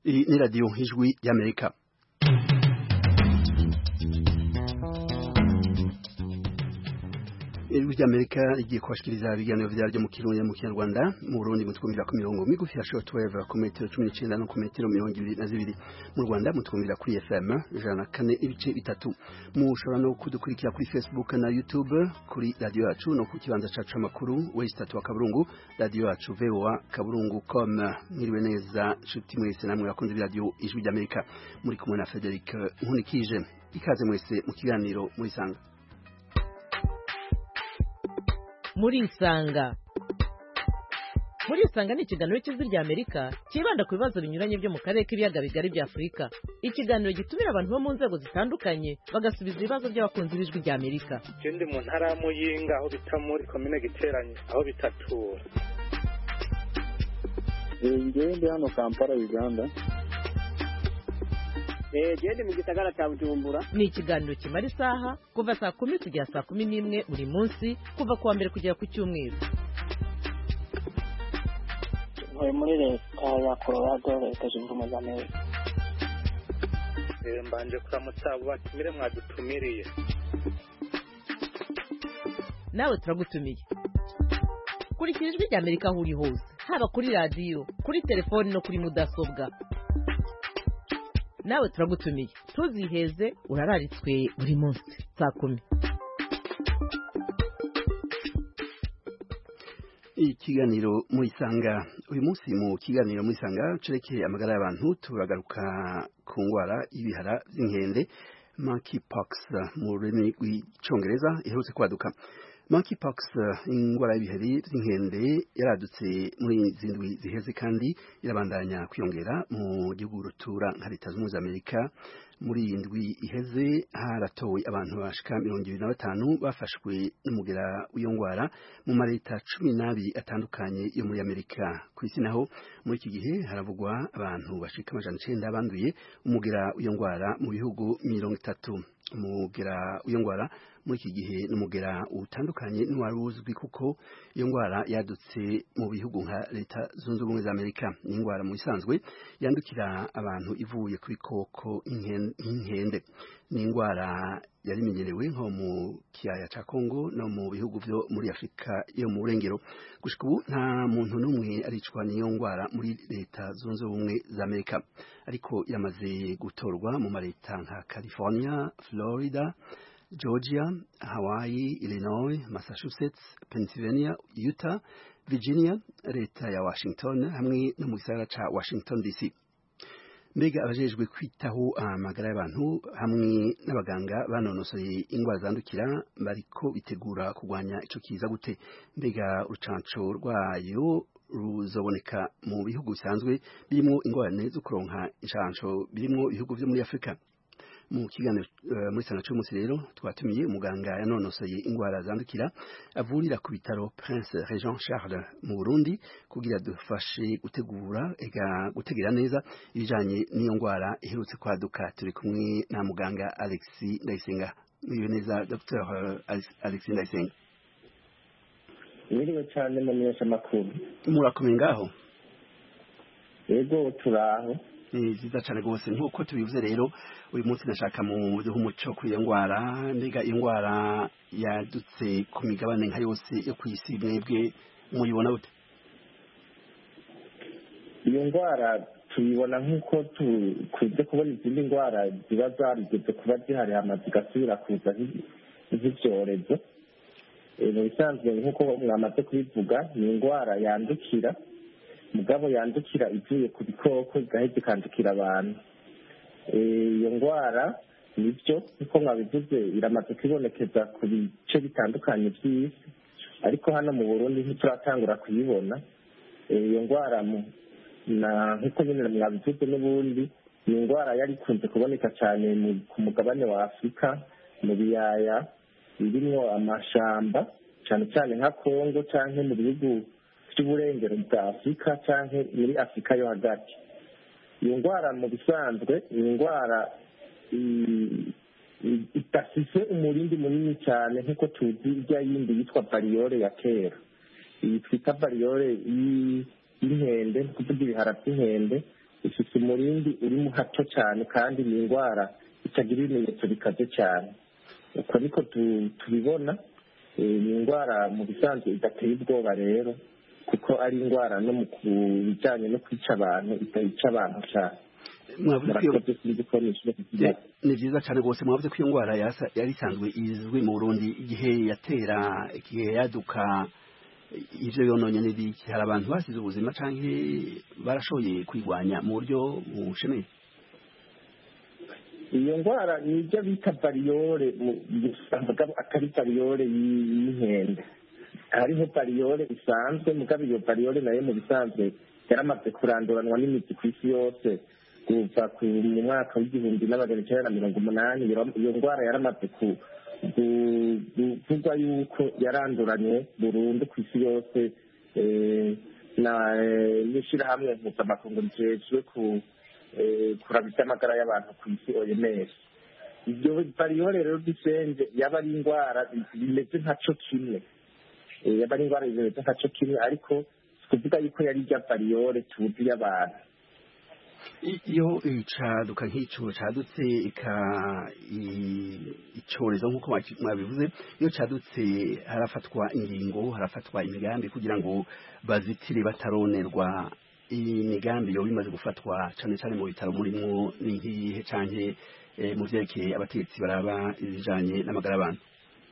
Iyi ni radiyo ijwi y'amerika ijwi ry'amerika rigiye kubashikiriza ibiganiro vyaryo mu kirundi mu kinyarwanda mu burundi mutwumvira ku mirongo migufi ya shortwave ku metero cumi n'icenda no ku metero mirongo ibiri na zibiri mu rwanda mutwumvira kuri fm ijana na kane ibice bitatu mushobora no kudukurikira kuri facebook na youtube kuri radiyo yacu no ku kibanza cacu c'amakuru wesi tatu wa kaburungu radiyo yacu voa kaburungu com mwiriwe neza nshuti mwese namwe bakunze b'iradiyo ijwi ry'amerika muri kumwe na frederic nkunikije ikaze mwese mu kiganiro murisanga murisanga murisanga ni ikiganiro cy'ijwi rya amerika cyibanda ku bibazo binyuranye byo mu karere k'ibiyaga bigari bya afurika ikiganiro gitumira abantu bo mu nzego zitandukanye bagasubiza ibibazo by'abakunzi b'ijwi rya amerika ndi mu ntara ya muyinga aho bita muri komine giteranye aho bitatura ngewe ndi hano kampala uganda gende mu gisagara cya bujumbura ni ikiganiro kimara isaha kuva saa kumi kugera saa kumi n'imwe buri munsi kuva ku wa mbere kugera ku cyumweru ntuye muri leta ya colorado leta zunze ubumwe za amerika mbanje kuramutsa abo batumire mwadutumiriye nawe turagutumiye kurikira ijwi rya amerika aho uri hose haba kuri radiyo kuri telefoni no kuri mudasobwa nawe turagutumiye ntuziheze urararitswe buri munsi saa kumi ikiganiro murisanga uyu munsi mu kiganiro murisanga cerekeye amagara y'abantu turagaruka ku ngwara y'ibihara vy'inkende monkeypox mu rurimi rw'icongereza iherutse kwaduka monkeypox ingwara y'ibiheri vy'inkende yaradutse muri izi ndwi ziheze kandi irabandanya kwiyongera mu gihugu rutura nka leta zunze amerika muri iyi ndwi iheze haratowe abantu bashika mirongo ibiri na batanu bafashwe n'umugera w'iyo ngwara mu mareta cumi n'abiri atandukanye yo muri amerika ku isi naho muri iki gihe haravugwa abantu bashika amajana icenda banduye umugera w'iyo ngwara mu bihugu mirongo itatu umugera w'iyo ngwara muri iki gihe n'umugera utandukanye n'uwari uzwi kuko iyo ngwara yadutse mu bihugu nka leta zunze ubumwe za amerika ni ingwara mu bisanzwe yandukira abantu ivuye ku bikoko nk'inkende ni ingwara yari imenyerewe nko mu kiyaya ca kongo no mu bihugu vyo muri afurika yo mu burengero gushika ubu nta muntu n'umwe aricwa n'iyo ngwara muri leta zunze ubumwe za amerika ariko iramaze gutorwa mu mareta nka california florida Georgia, Hawaii, Illinois, Massachusetts, Pennsylvania, Utah, Virginia, leta ya Washington hamwe no mu gisagara ca Washington DC. Mbega abajejwe kwitaho amagara y'abantu hamwe n'abaganga banonosoye ingwara zandukira bariko bitegura kurwanya ico kiza gute mbega urucanco rwayo ruzoboneka mu bihugu bisanzwe birimwo ingorane zo kuronka incanco birimwo ibihugu vyo muri Afrika mu kiganiro uh, muri sana cy'umunsi rero twatumiye umuganga yanonosoye ingwara zandukira avurira ku bitaro Prince Regent Charles mu Burundi kugira dufashe gutegura ega gutegera neza ibijanye n'iyo ngwara iherutse kwaduka turi kumwe na muganga Alex Ndayisenga mwiwe neza Dr Alex Ndayisenga mwiriwe cyane mu menyeshamakuru murakomeye ngaho yego turaho ni vyiza cane rwose nk'uko tubivuze rero uyu munsi nashaka mu duha umuco kuri iyo ngwara mbega iyo ngwara yadutse ku migabane nka yose yo kw'isi mwebwe muyibona gute iyo ndwara tuyibona nk'uko tukunze kubona izindi ndwara ziba zarigeze kuba zihari hamaze zigasubira kuza nk'ivyorezo mu bisanzwe nk'uko mwamaze kubivuga ni indwara yandukira mugabo yandukira ivuye ku bikoko igaheza ikandukira abantu iyo ndwara nibyo nk'uko mwabivuze iramaze kwibonekeza ku bice bitandukanye by'isi ariko hano mu burundi ntituratangura kuyibona iyo ndwara nk'uko nyine mwabivuze n'ubundi ni indwara yari ikunze kuboneka cyane ku mugabane wa afurika mu biyaya birimwo amashamba cyane cyane nka kongo cyangwa mu bihugu by'uburengero bwa afurika cyangwa muri afurika yo hagati iyo ndwara mu bisanzwe ni indwara idafise umurindi munini cyane nk'uko tuzi irya yindi yitwa bariyore ya kera iyi twita bariyore y'inkende ni ukuvuga ibihara by'inkende ifite umurindi urimo hato cyane kandi ni indwara itagira ibimenyetso bikaze cyane uko niko tubibona ni indwara mu bisanzwe idateye ubwoba rero kuko ari indwara no mu bijyanye no kwica abantu itayica abantu cyane ni byiza cyane rwose mwavuze ko iyo ndwara yari isanzwe izwi mu burundi igihe yatera igihe yaduka ibyo yononye n'ibiki hari abantu basize ubuzima cyangwa barashoboye kwirwanya mu buryo bushemeye iyo ndwara ni ibyo bita bariyore atari bariyore y'inkende hariho bariyore isanzwe mugabo iyo bariyore nayo mu bisanzwe yaramaze kuranduranwa n'imiti ku isi yose kuva mu mwaka w'igihumbi n'amagana icyenda na mirongo umunani iyo ndwara yaramaze kuvugwa yuko yaranduranywe burundu ku isi yose n'ishyirahamwe mpuzamakungu rijejwe kuraba iby'amagara y'abantu ku isi oms ibyo bariyore rero dusenge yaba ari indwara bimeze nka cyo kimwe yaba ari indwara bimeze nka cyo kimwe ariko kuvuga yuko yari ijya bariyore tuzi y'abantu iyo icaduka nk'icyo cadutse icyorezo nk'uko mwabivuze iyo cadutse harafatwa ingingo harafatwa imigambi kugira ngo bazitire bataronerwa imigambi yoba imaze gufatwa cyane cyane mu bitaro murimo ni nk'iyihe canke mu vyerekeye abategetsi baraba ibijanye n'amagara y'abantu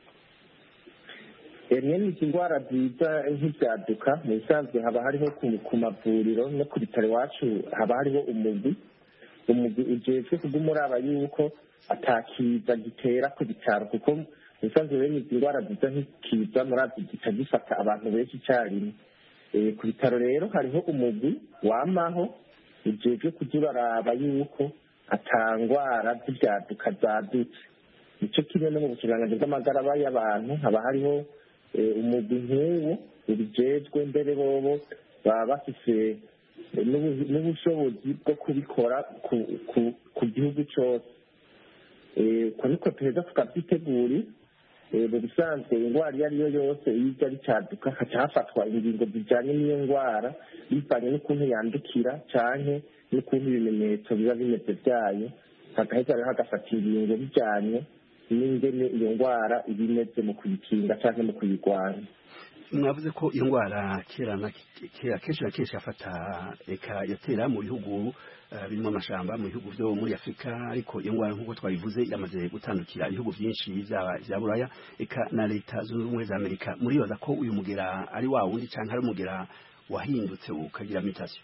mwene izi ndwara ziza nk'ibyaduka mu bisanzwe haba hariho ku mavuriro no ku bitaro iwacu haba hariho umugwi umugwi ujejwe kuguma uraba yuko atakiza gitera ku bitaro kuko mu bisanzwe bene izi ndwara ziza nk'ikiza murazi gica gifata abantu benshi icyarimwe ku bitaro rero hariho umugwi wamaho ujejwe kujya uraraba yuko atangwara z'ibyaduka zadutse nicyo kimwe no mu bukiranganji bw'amagara y'abantu haba hariho umugwi nk'uwo ubijejwe mbere bobo baba bafise n'ubushobozi bwo kubikora ku gihugu cyose uko niko tuheza tukabyitegura mu bisanzwe indwara iyo ari yo yose iyo ijya ricaduka haca hafatwa ingingo zijyanye n'iyo ndwara bivanye n'ukuntu yandukira cyane n'ukuntu ibimenyetso biba bimeze byayo hagaheza rero hagafata ingingo bijyanye n'ingene iyo ndwara iba imeze mu kuyikinga cyangwa mu kuyirwanya mwavuze ko iyo ndwara kera na kera kenshi na kenshi yafata eka yatera mu bihugu birimo amashamba mu bihugu byo muri afurika ariko iyo ndwara nk'uko twabivuze yamaze gutandukira ibihugu byinshi bya buraya eka na leta zunze ubumwe za amerika muribaza ko uyu mugera ari wa wundi cyangwa ari umugera wahindutse ukagira mitasiyo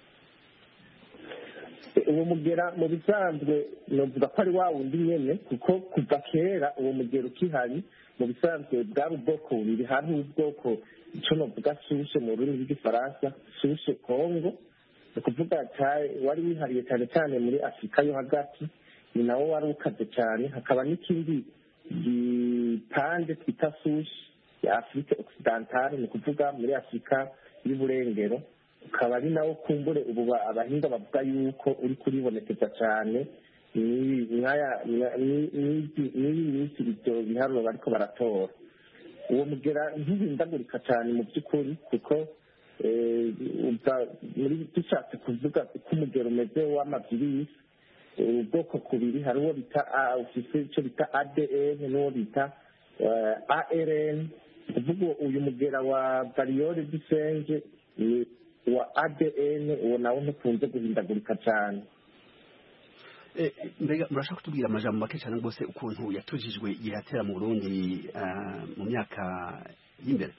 uwo mugera mu bisanzwe navuga ko ari wa wundi nyine kuko kuva kera uwo mugera ukihari mu bisanzwe bwari ubwoko bubiri hari ubwoko icyo navuga sushe mu rurimi rw'igifaransa sushe kongo ni ukuvuga wari wihariye cyane cyane muri afurika yo hagati ni nawo wari ukaze cyane hakaba n'ikindi gipande twita sushe ya afurika okisidantale ni ukuvuga muri afurika y'uburengero ukaba ari nawo kumbure ubu abahinga bavuga yuko uri kuribonekeza cyane n'iyi minsi ibyo biharuro bariko baratora uwo mugera ntihindagurika cyane mu by'ukuri kuko muri dushatse kuvuga uko umugero umeze w'amavirisi ubwoko kubiri hari uwo bita ufise icyo bita adn n'uwo bita arn kuvuga uyu mugera wa bariyore dusenge ni wa adn uwo nawo ntukunze guhindagurika cyane mbega murashaka kutubwira amajambo make cyane rwose ukuntu yatujijwe igihe yatera mu burundi mu myaka y'imbere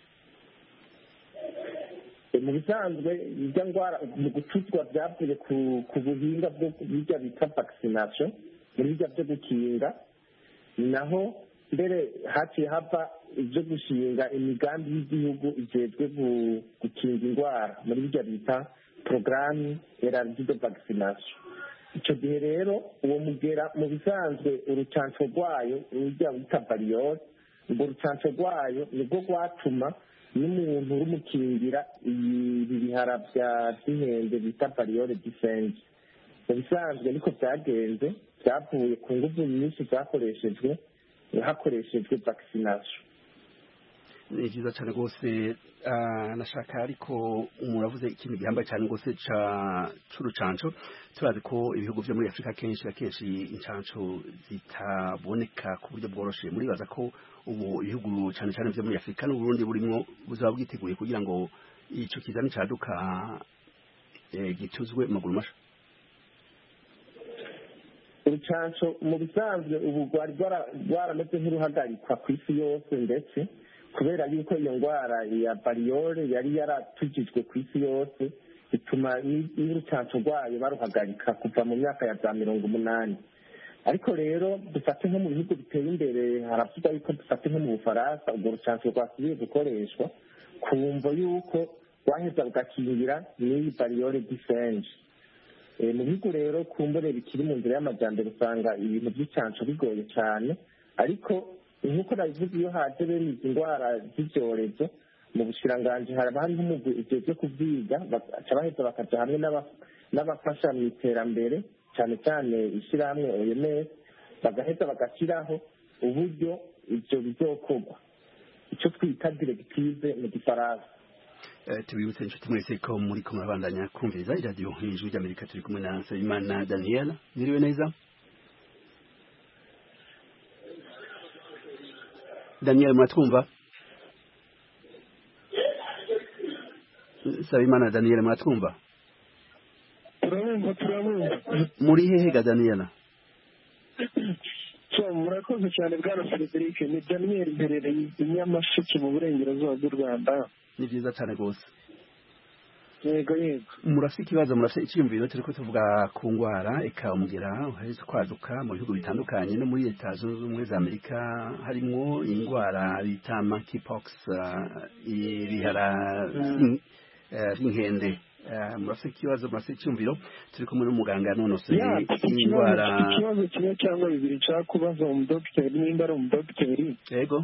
mu bisanzwe irya ndwara mu gutuzwa byavuye ku buhinga bwo bijya bita vaccination muri bijya byo gukinga ni naho mbere haciye hava ibyo gushinga imigambi y'igihugu ijejwe gukinga indwara muri bijya bita porogaramu eraridi de vaccination icyo gihe rero uwo mugera mu bisanzwe urucanco rwayo rujya bita bariyore urwo rucanco rwayo nibwo rwatuma n'umuntu urumukingira ibi bihara bya by'inkende bita bariyore disenge mu bisanzwe niko byagenze byavuye ku ngufu nyinshi zakoreshejwe hakoreshejwe vaccination ni byiza cyane rwose ah, nashaka ariko muravuze ikintu gihambaye cyane rwose ca c'urucanco turazi ko ibihugu vyo muri afurika kenshi na kenshi incanco zitaboneka ku buryo bworoshe muribaza ko ubu ibihugu cyane cyane vyo muri afurika n'uburundi burimwo buzaba bwiteguye kugira ngo ico kizani caduka eh, gituzwe mu maguru masha urucanco mu bisanzwe ubu rwari rwara- rwarameze nk'uruhagarikwa ku isi yose ndetse kubera yuko iyo ndwara ya bariyore yari yaratujijwe ku isi yose bituma ni- n'urucanco rwayo baruhagarika kuva mu myaka ya za mirongo umunani ariko rero dufate nko mu bihugu biteye imbere haravugwa yuko dufate nko mu bufaransa urwo rucanco rwasubiye gukoreshwa ku mvo yuko rwaheza rugakingira n'iyi bariyore disenje Eh, mu bihugu rero kumbure bikiri mu nzira y'amajyambere usanga ibintu by'icanco bigoye cyane ariko nk'uko nabivuze iyo haje bene izi ndwara z'ibyorezo mu bushiranganji haba hariho umugwi ujejwe kubyiga baca baheza bakaja hamwe n'aba- n'abafasha mu iterambere cyane cyane ishyirahamwe oms bagaheza bagashyiraho uburyo ibyo bizokorwa icyo twita diregtive mu gifaransa Eh, tubibutse inshuti mwese ko muri ko murabandanya kumviriza iradiyo ijwi ry'amerika turi kumwe na nsabimana daniel mwiriwe neza daniel muratwumva nsabimana daniel muratwumva turabumva turabumva muri hehe ga daniel so murakoze cyane bwana frederic ni daniel mperereye i nyamasheke mu burengerazuba bw'u rwanda ni byiza cyane rwose yego yego murafite ikibazo murafite icyiyumviro turi ko tuvuga ku ndwara ikamugera uheze kwaduka mu bihugu bitandukanye no muri leta zunze ubumwe za amerika harimo indwara bita monkeypox uh, ibihara vy'in- eh, vy'inkende Eh, murafite ikibazo murafite icyiyumviro turi kumwe n'umuganga nonoseye ya mfite ikibazo indwara mfite ikibazo kimwe cyangwa bibiri nshaka kubaza umudogiteri nimba ari umudogiteri yego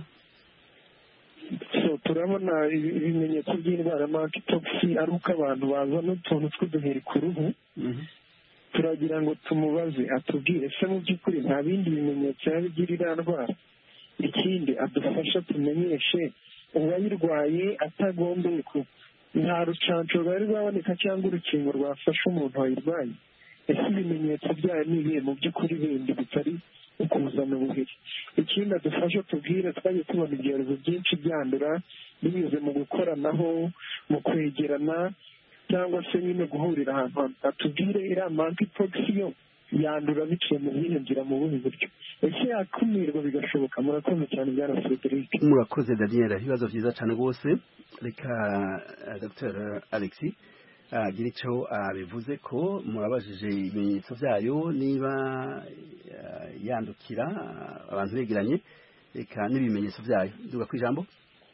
so turabona ibi- ibimenyetso by'indwara ya monkeypox ari uko abantu bazana utuntu tw'uduheri ku ruhu Mhm. turagira ngo tumubaze atubwire se mu by'ukuri nta bindi bimenyetso yaba igira iriya ndwara ikindi adufasha tumenyeshe uwayirwaye atagombeye ku nta rucanco rwari rwaboneka cyangwa urukingo rwafasha umuntu wayirwaye ese ibimenyetso byayo ni ibihe mu by'ukuri bindi bitari ukuzana ubuheri ikindi adufasha tubwire twagiye tubona ibyorezo byinshi byandura binyuze mu gukoranaho mu kwegerana cyangwa se nyine guhurira ahantu hamwe atubwire iriya monkeypox yo yandura biciye mu zihe nzira mu buhe buryo ese yakumirwa bigashoboka murakoze cyane bwana frederic murakoze daniel ibibazo byiza cyane rwose reka eh, dr alexi agira icyo abivuze ko murabajije ibimenyetso byayo niba eh, yandukira eh, abantu begeranye reka n'ibimenyetso byayo duga ku ijambo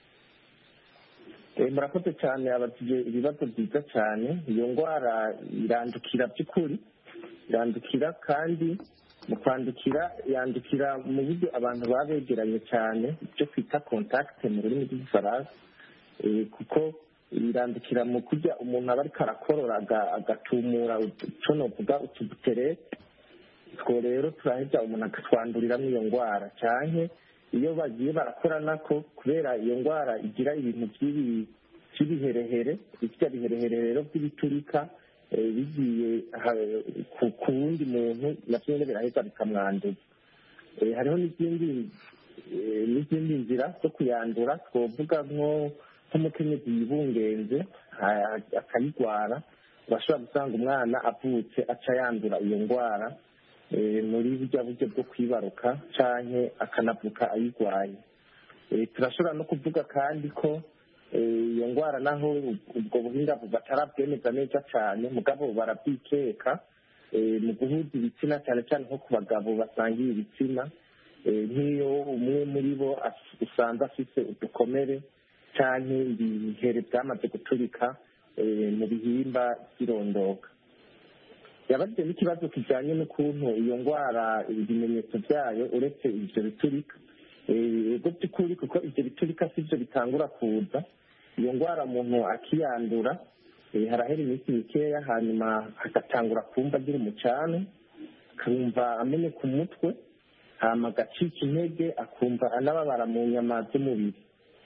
Eh, murakoze cyane abajije ibibazo byiza cyane iyo ndwara irandukira by'ukuri irandukira kandi mu kwandukira yandukira mu buryo abantu baba begeranye cyane ibyo twita kontakite mu rurimi rw'igifaransa Eh, kuko irandukira mu kurya umuntu aba ariko arakorora aga- agatumura icyo novuga utubuterete two rero turaheza umuntu agatwanduriramo iyo ndwara cyane iyo bagiye barakora ko kubera iyo ndwara igira ibintu by'ibi- by'ibiherehere ibyo biherehere rero by'ibiturika eh, bigiye ha- ku- ku wundi muntu nabyo nyine biraheza bikamwanduza Eh, hariho n'izindi eh, n'izindi nzira zo kuyandura twovuga nko nk'umukenyezi yibungenze ha- akayirwara urashobora gusanga umwana avutse aca yandura iyo ndwara eh, muri burya buryo bwo kwibaruka canke akanavuka ayirwaye Eh, turashobora no kuvuga kandi ko eh, iyo ndwara naho ubwo buhinga batarabwemeza neza cyane mugabo barabyikeka eh, mu guhuza ibitsina cyane cyane nko ku bagabo basangiye ibitsina eh, nk'iyo umwe muri bo as- usanze afise udukomere canke ibihere byamaze guturika eh, mu bihimba by'irondoka yabajije n'ikibazo kijyanye n'ukuntu iyo ndwara ibimenyetso byayo uretse ibyo biturika Eh, ego by'ukuri kuko ibyo biturika si byo bitangura kuza iyo ndwara umuntu akiyandura eh, harahera iminsi mikeya hanyuma agatangura kumva agira umucane akumva ameneka umutwe hama agacika intege akumva anababara mu nyama z'umubiri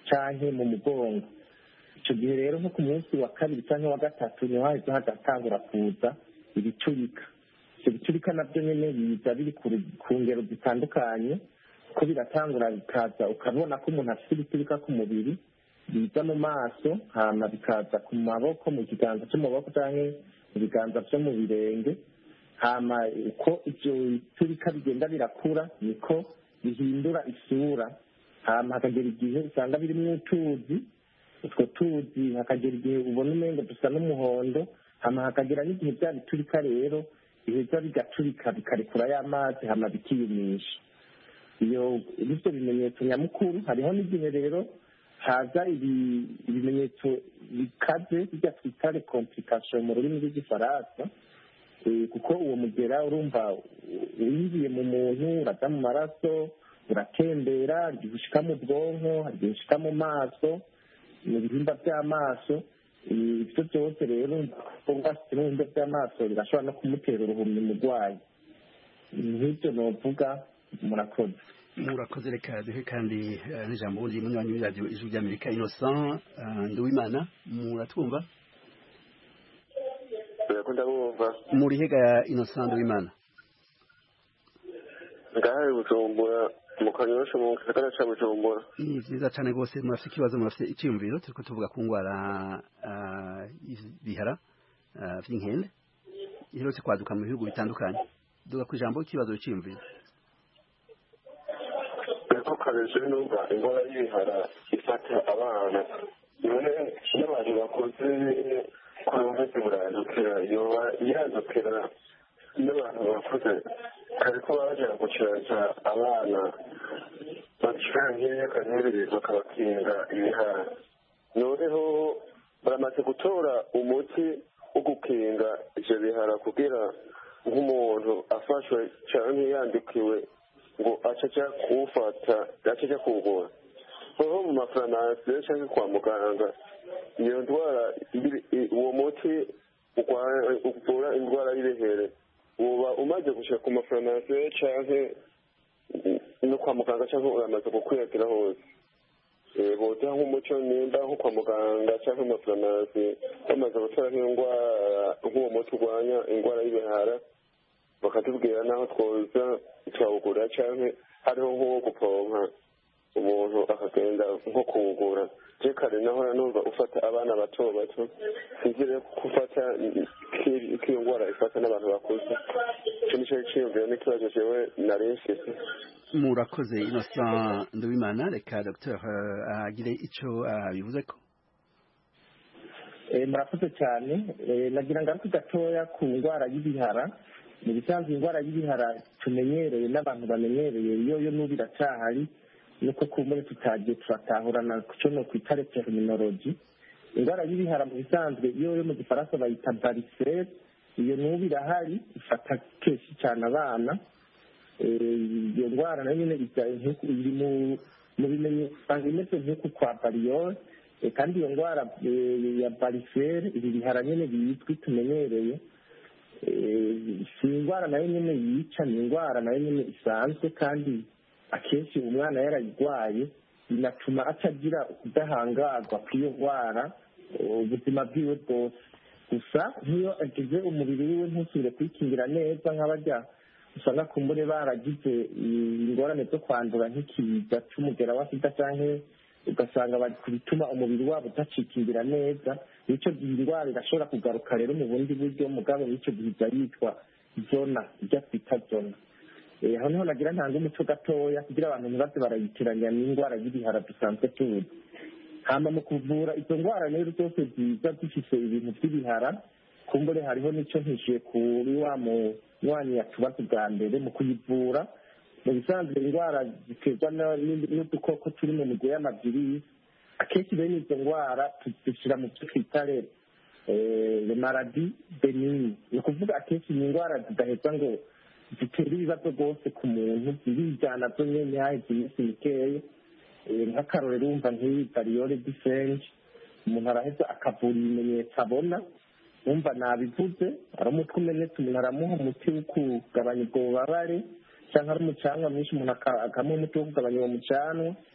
canke mu mugongo icyo gihe rero nko ku munsi wa kabiri cyangwa wa gatatu niho hahise hagatangura kuza ibiturika ibyo biturika nabyo nyine biza biri ku ngero zitandukanye ko biratangura bikaza ukabona ko umuntu afite ibiturika ku mubiri biza mu maso hanyuma bikaza ku maboko mu kiganza cy'amaboko cyangwa mu biganza byo mu birenge hama uko ibyo biturika bigenda birakura niko bihindura isura hama hakagera igihe usanga birimo utuzi utwo tuzi hakagera igihe ubona umengo dusa n'umuhondo hama hakagera n'igihe bya biturika rero biheza bigaturika bikarekura y'amazi hama bikiyumisha iyo bityo bimenyetso nyamukuru hariho n'igihe rero haza ibimenyetso bikaze bijya twita recomplikation mu rurimi rw'igifaransa kuko uwo mugera urumva winjiye mu muntu uraza mu maraso uratembera igihe ushika mu bwonko igihe ushika mu maso mu bihimba by'amaso ibyo byose rero ubwasitse n'ibihimba by'amaso birashobora no kumutera uruhumyi umurwayi nk'ibyo novuga murakoze murakoze reka duhe kandi n'ijambo ubundi munywanyi w'iradiyo ijwi ry'amerika innocent nduwimana muratwumva ndabumva muri hega innocent nduwimana ngahaye bujumbura mu kanyosha mu gisagara ca bujumbura ni vyiza cane rwose murafite ikibazo murafite iciyumviro turiko tuvuga ku ngwara bihara vy'inkende iherutse kwaduka mu bihugu bitandukanye duga ku ijambo ikibazo c'iyumviro ariko kabeje numva ingwara y'ibihara ifata abana none n'abantu bakoze kurumvise burandukira yoba yandukira n'abantu bakuze kariko baja gucaca abana bacira nk'imyaka nk'ibiri bakabakinga ibihara noneho baramaze gutora umuti wo gukinga ivyo bihara kugira nk'umuntu afashwe canke yandikiwe ngo aca aja kuwufata aca aja kuwugura noneho mu mafaranasi canke kwa muganga iyo ndwara uwo muti uvura indwara y'ibihere uba umaze gushika ku mafarumasi canke no kwa muganga canke uramaze gukwiragira hose boza nk'umuco nimba nko kwa muganga canke mu mafarumasi bamaze gutora nk'indwara nk'uwo muti urwanya indwara y'ibihara bakatubwira n'aho twoza twawugura canke hariho nk'uwo gupompa umuntu akagenda nko kuwugura je kare nahora numva ufata abana bato bato sinzire gufata k'iyo ndwara ifata n'abantu bakuze ico nico ciyumviro n'ikibazo jewe nari mfise murakoze innocent nduwimana reka dr agire ico abivuzeko murakoze cyane nagira ngaruke gatoya ku ndwara y'ibihara mu bisanzwe indwara y'ibihara tumenyereye n'abantu bamenyereye iyo yo n'ubu iracyahari nuko kumbure tutagiye turatahurana cyo no kwita terminology indwara y'ibihara mu bisanzwe iyo yo mu gifaransa bayita varicelle iyo n'ubu irahari ifata kenshi cyane abana iyo ndwara nayo nyine iri mu bimenyetso usanga imeze nk'uku kwa bariyore kandi iyo ndwara ya varicelle ibi bihara nyine bizwi tumenyereye si indwara nayo nyine yica ni indwara nayo nyine isanzwe kandi akenshi umwana yarayirwaye binatuma atagira ubudahangarwa kw'iyo ndwara ubuzima bwiwe bwose gusa nk'iyo agize umubiri wiwe ntusubire kwikingira neza nk'abajya usanga kumbure baragize ingorane zo kwandura nk'ikiza cy'umugera wa sida cyangwa ugasanga bari ku bituma umubiri wabo udacikingira neza nicyo gihe indwara irashobora kugaruka rero mu bundi buryo mugabo n'icyo gihe ijya yitwa zona ijya twita zona aho niho nagira ntanga umuco gatoya kugira abantu ntibaze barayitiranya n'indwara y'ibihara dusanzwe tuzi hama mu kuvura izo ndwara rero zose ziza zifise ibintu by'ibihara kumbure hariho n'icyo ntishyuye kuri wa munywanyi yatubaza bwa mbere mu kuyivura mu bisanzwe indwara ziterwa n'udukoko turi mu migwi y'amavirisi akenshi bene izo ndwara tuzishyira mu byo twita maradi benini ni ukuvuga akenshi ni indwara zidaheza ngo zitera ibibazo rwose ku muntu zirijyana zo nyine haheze iminsi mikeya nk'akarorero wumva nk'iyi bariyore disenje umuntu araheza akavura ibimenyetso abona wumva nabivuze ari umutwe umenetse umuntu aramuha umuti wo kugabanya ubwo bubabare cyangwa ari umucanwa mwinshi umuntu akamuha umuti wo kugabanya uwo mucanwa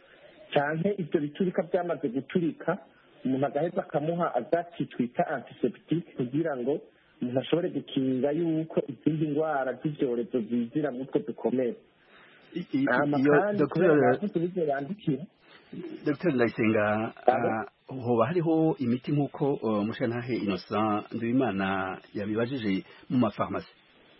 cyane ibyo biturika byamaze guturika umuntu agaheza akamuha agati twita antiseptike kugira ngo umuntu ashobore gukinga yuko izindi ndwara z'ibyorezo zinjira muri utwo dukomere I- i- hama iyo kandi kubera Dr. bavuze ibyo bandikira Dr. Ndayisenga ah, hoba hariho imiti nk'uko uh, Mushantahe Innocent Nduwimana yabibajije mu mafarumasi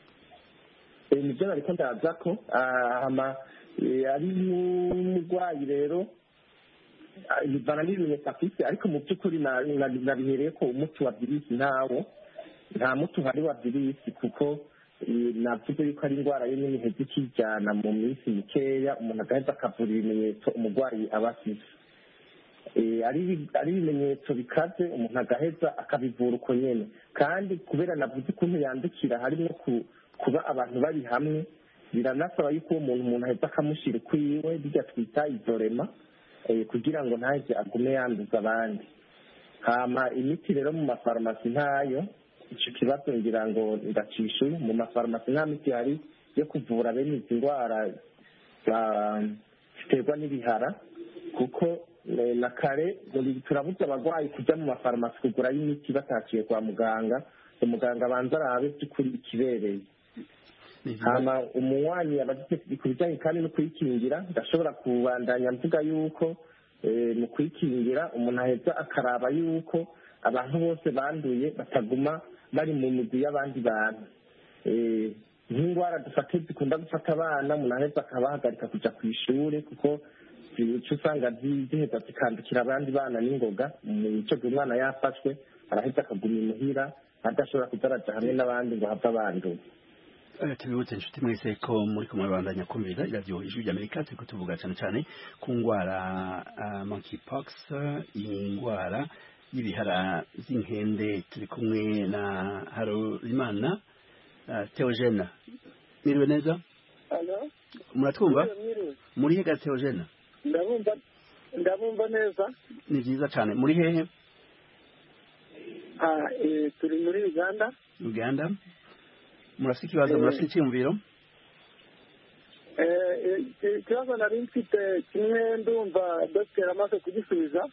Eh, nibyo nariko ndaza ko ah, hama eh, ari n'umurwayi rero ah, bivana n'ibimenyetso afise ariko mu by'ukuri na- na- nabihereye ko umuti wa virisi ntawo nta muti uhari wa virisi kuko eh, navuze yuko ari indwara yo nyine iheza ikijyana mu minsi mikeya umuntu agaheza akavura ibimenyetso umurwayi aba afise Eh, ari ari ibimenyetso bikaze umuntu agaheza akabivura uko nyene kandi kubera navuze ukuntu yandukira harimo ku- kuba abantu bari hamwe biranasaba yuko uwo muntu umuntu aheza akamushyira ukwiwe bijya twita izorema eh, kugira ngo ntaheze agume yanduza abandi hama imiti rero mu mafarumasi ntayo ico kibazo ngira ngo ndacishuye mu mafarumasi nta miti hari yo kuvura bene izi ndwara za- ziterwa n'ibihara kuko eh, na kare muri- turabuza abarwayi kujya mu mafarumasi kugurayo imiti bataciye kwa muganga umuganga abanza arabe by'ukuri ikibereye hama umunywanyi abagize ku bijyanye kandi no kuyikingira ndashobora kubandanya mvuga yuko eh, mu kuyikingira umuntu aheza akaraba yuko abantu bose banduye bataguma bari mu migwi y'abandi bantu Eh, nk'indwara dufate zikunda gufata abana umuntu aheza akabahagarika kuja ku ishure kuko uca usanga zi- ziheza zikandukira abandi bana n'ingoga ico gihe umwana yafashwe araheza akaguma imuhira adashobora kuza araja hamwe n'abandi ngo have abanduye Eh, tubibutse inshuti mwese ko muri kumwe bandanya kumvira iradiyo ijwi ry'amerika turiko tuvuga cyane cyane ku ndwara uh, monkeypox indwara y'ibihara z'inkende turi kumwe na harorimana uh, theogene mwiriwe neza Alo? muratwumva Mwiriwe. muri hega theogene ndabumva ndabumva neza ni vyiza cyane muri hehe Ah, eh, turi muri uganda uganda murafite ikibazo murafite icyiyumviro Eh, eh, ikibazo nari mfite kimwe ndumva dogiteri amaze kugisubiza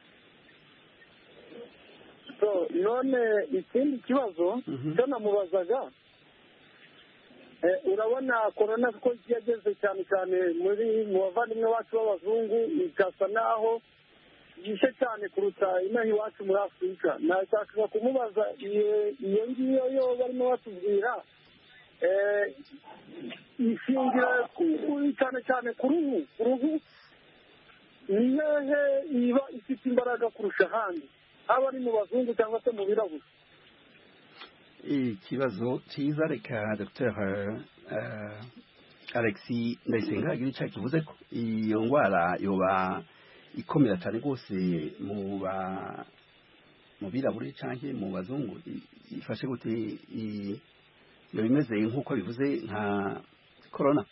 so none ikindi kibazo Mhm. cyo namubazaga eh, urabona korona ko yageze cyane cyane muri mu bavandimwe bacu b'abazungu igasa naho yishe cyane kuruta inaha iwacu muri afurika nashakaga kumubaza iyo iyo ngiyo yo barimo batubwira eh, ishingira ku- cyane cyane ku ruhu ku ruhu ni hehe iba ifite imbaraga kurusha ahandi haba ari mu bazungu cyangwa se mu birabura ikibazo cyiza reka dr alexi ndayisenga agira icyo kivuze ko iyo ndwara yoba ikomera cyane rwose mu ba mu birabure cyangwa mu bazungu I- ifashe gute i- yoba imeze nk'uko bivuze nka korona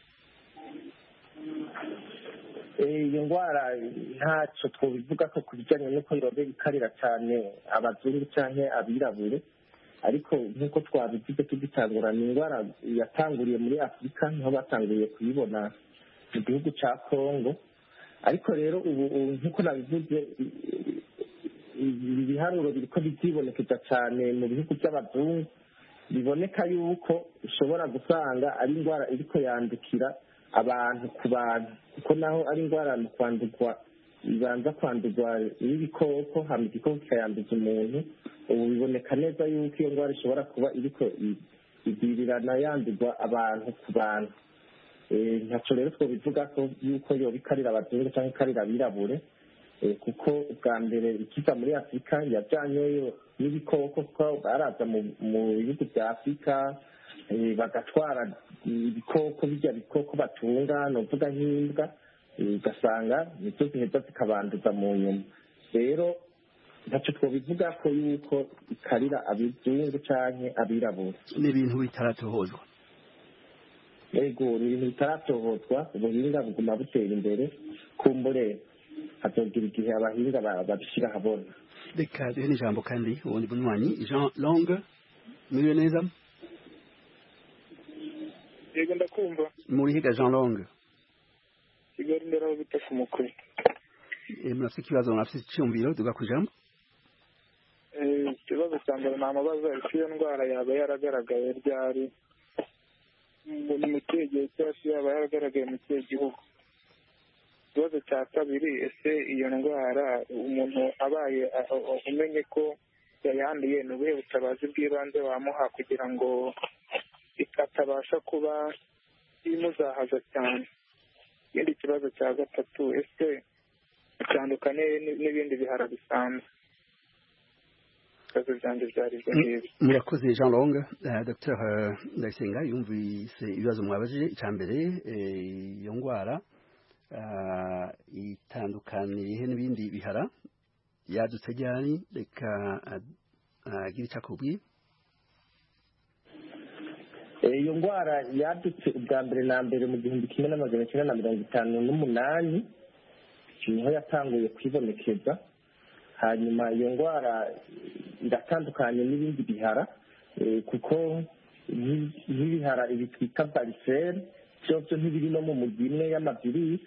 Eh, iyo ndwara ntacyo twobivuga ko ku bijyanye n'uko yobe ikarira cyane abazungu cyangwa abirabure ariko nk'uko twabivuze tugitangura ni indwara yatanguriye muri afurika niho batanguriye kuyibona mu gihugu cya kongo ariko rero ubu ubu nk'uko nabivuze i- i- ibi biharuro biriko bizibonekeza cyane mu bihugu by'abazungu biboneka yuko ushobora gusanga ari indwara iriko yandukira abantu ku bantu kuko naho ari indwara mu kwandurwa ibanza kwandurwa n'ibikoko hama igikoko kikayanduza umuntu ubu biboneka neza yuko iyo ndwara ishobora kuba iriko i- igwirirana yandurwa abantu ku bantu Eh, ntaco rero twobivuga ko yuko yoba ikarira abazungu cyangwa ikarira abirabure Eh, kuko ubwa mbere ikiza muri afurika yajyanyeyo n'ibikoko kuko baraza mu mu bihugu bya afurika eh, bagatwara ibikoko bijya bikoko batunga novuga nk'imbwa eh, ugasanga nizo ziheza zikabanduza mu nyuma rero ntacyo twobivuga ko yuko ikarira abazungu canke abirabura ni ibintu bitaratohozwa yego ni ibintu bitaratohozwa ubuhinga buguma butera imbere kumbure hazogira igihe abahinga ba- babishyira ahabona reka duhe n'ijambo kandi ubundi bunywanyi jean long mwiriwe neza yego ndakumva muri higa jean long kigali ndera aho bita ku mukwe eh, murafite ikibazo murafite icyumviro duga ku ijambo Eh, ikibazo cya mbere namubaza ese iyo ndwara yaba yaragaragaye ryari ngo ni mu kihe gihe cyangwa se yaba yaragaragaye mu kihe gihugu ikibazo cya kabiri ese iyo ndwara umuntu abaye a- a- umenye ko yayanduye ni ubuhe butabazi bw'ibanze wamuha kugira ngo atabasha kuba imuzahaza cyane ikindi kibazo cya gatatu ese bitandukanye n- n'ibindi bihara bisanzwe ibibazo byanjye byari ibyo ngibyo murakoze jean long uh, dr ndayisenga yumvise ibibazo mwabajije icya mbere eh, iyo ndwara uh, itandukaniye n'ibindi bihara yadutse ryari reka uh, agire icyo akubwiye Eh, iyo ndwara yadutse ubwa mbere na mbere mu gihumbi kimwe n'amajana cyenda na mirongo itanu n'umunani niho yatanguye kwibonekeza hanyuma iyo ndwara iratandukanye n'ibindi bihara eh, kuko nk'i- nk'ibihara ibi twita bariseri byose ntibiri no mu mugwi imwe y'amavirisi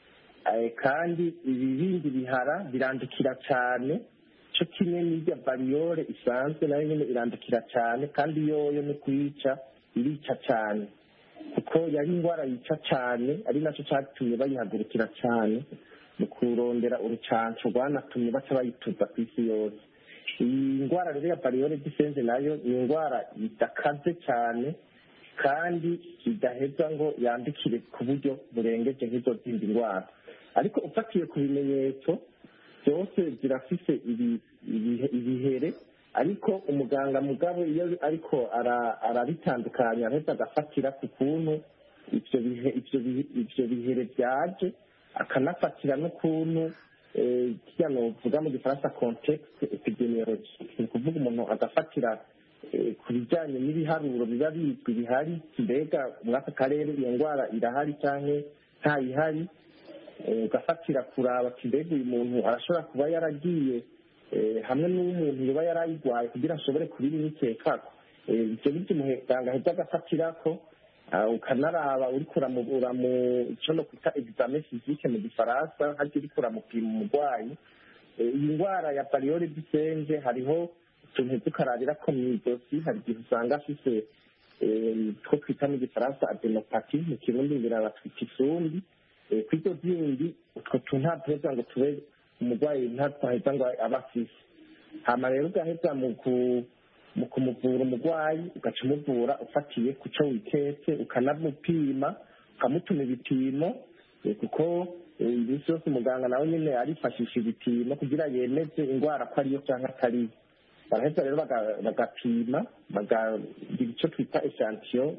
eh, kandi ibi bindi bihara birandukira cyane cyo kimwe n'irya bariyore isanzwe nayo nyine irandukira cyane kandi yoyo ni kuyica irica cyane kuko yari indwara yica cyane ari nacyo cyatumye bayihagurukira cyane mu kurondera urucanco rwanatumye baca bayituza ku isi yose iyi ndwara rero ya bariyore disenze nayo ni indwara idakaze cyane kandi idaheza ngo yandikire ku buryo burengeje nk'izo zindi ndwara ariko ufatiye ku bimenyetso byose zirafise ibi- ibihe- ibihere ariko umuganga mugabo iyo ariko ara- arabitandukanya araheza agafatira ku kuntu ivyo bihe ivyo bihe- ivyo bihere byaje akanafatira n'ukuntu eh, kirya novuga mu gifaransa context epidemiology ni ukuvuga umuntu agafatira eh, ku bijyanye n'ibiharuro biba bizwi bihari mbega muri aka karere iyo ndwara irahari cyangwa ntayihari Eh, ugafatira kuraba ati mbega uyu muntu arashobora kuba yaragiye eh, hamwe n'umuntu yoba yarayigwaye kugira ashobore kubimwikekako Eh, ivyo bityo umuganga aheza agafatirako ah, ukanaraba uriko uramubura mu ico no kwita examen physique mu gifaransa harya uriko uramupima umurwayi Eh, iyi ndwara ya bariyore disenje hariho utuntu tukarabirako mw'izosi hari igihe usanga afise eh, two twita mu gifaransa adenopati mu kirundi birabatwita isumbi Eh, kuri ibyo bindi utwo tuntu ntabwo ngo tube umurwayi ntatwaheza ngo aba afise hama rero ugaheza mu ku- mu kumuvura umurwayi ugaca umuvura ufatiye ku cyo wiketse ukanamupima ukamutuma ibipimo eh, kuko eh, iminsi yose umuganga nawe nyine arifashisha ibipimo kugira yemeze indwara ko ariyo cyangwa atariyo baraheza rero baga- bagapima bakagira icyo twita eshantiyo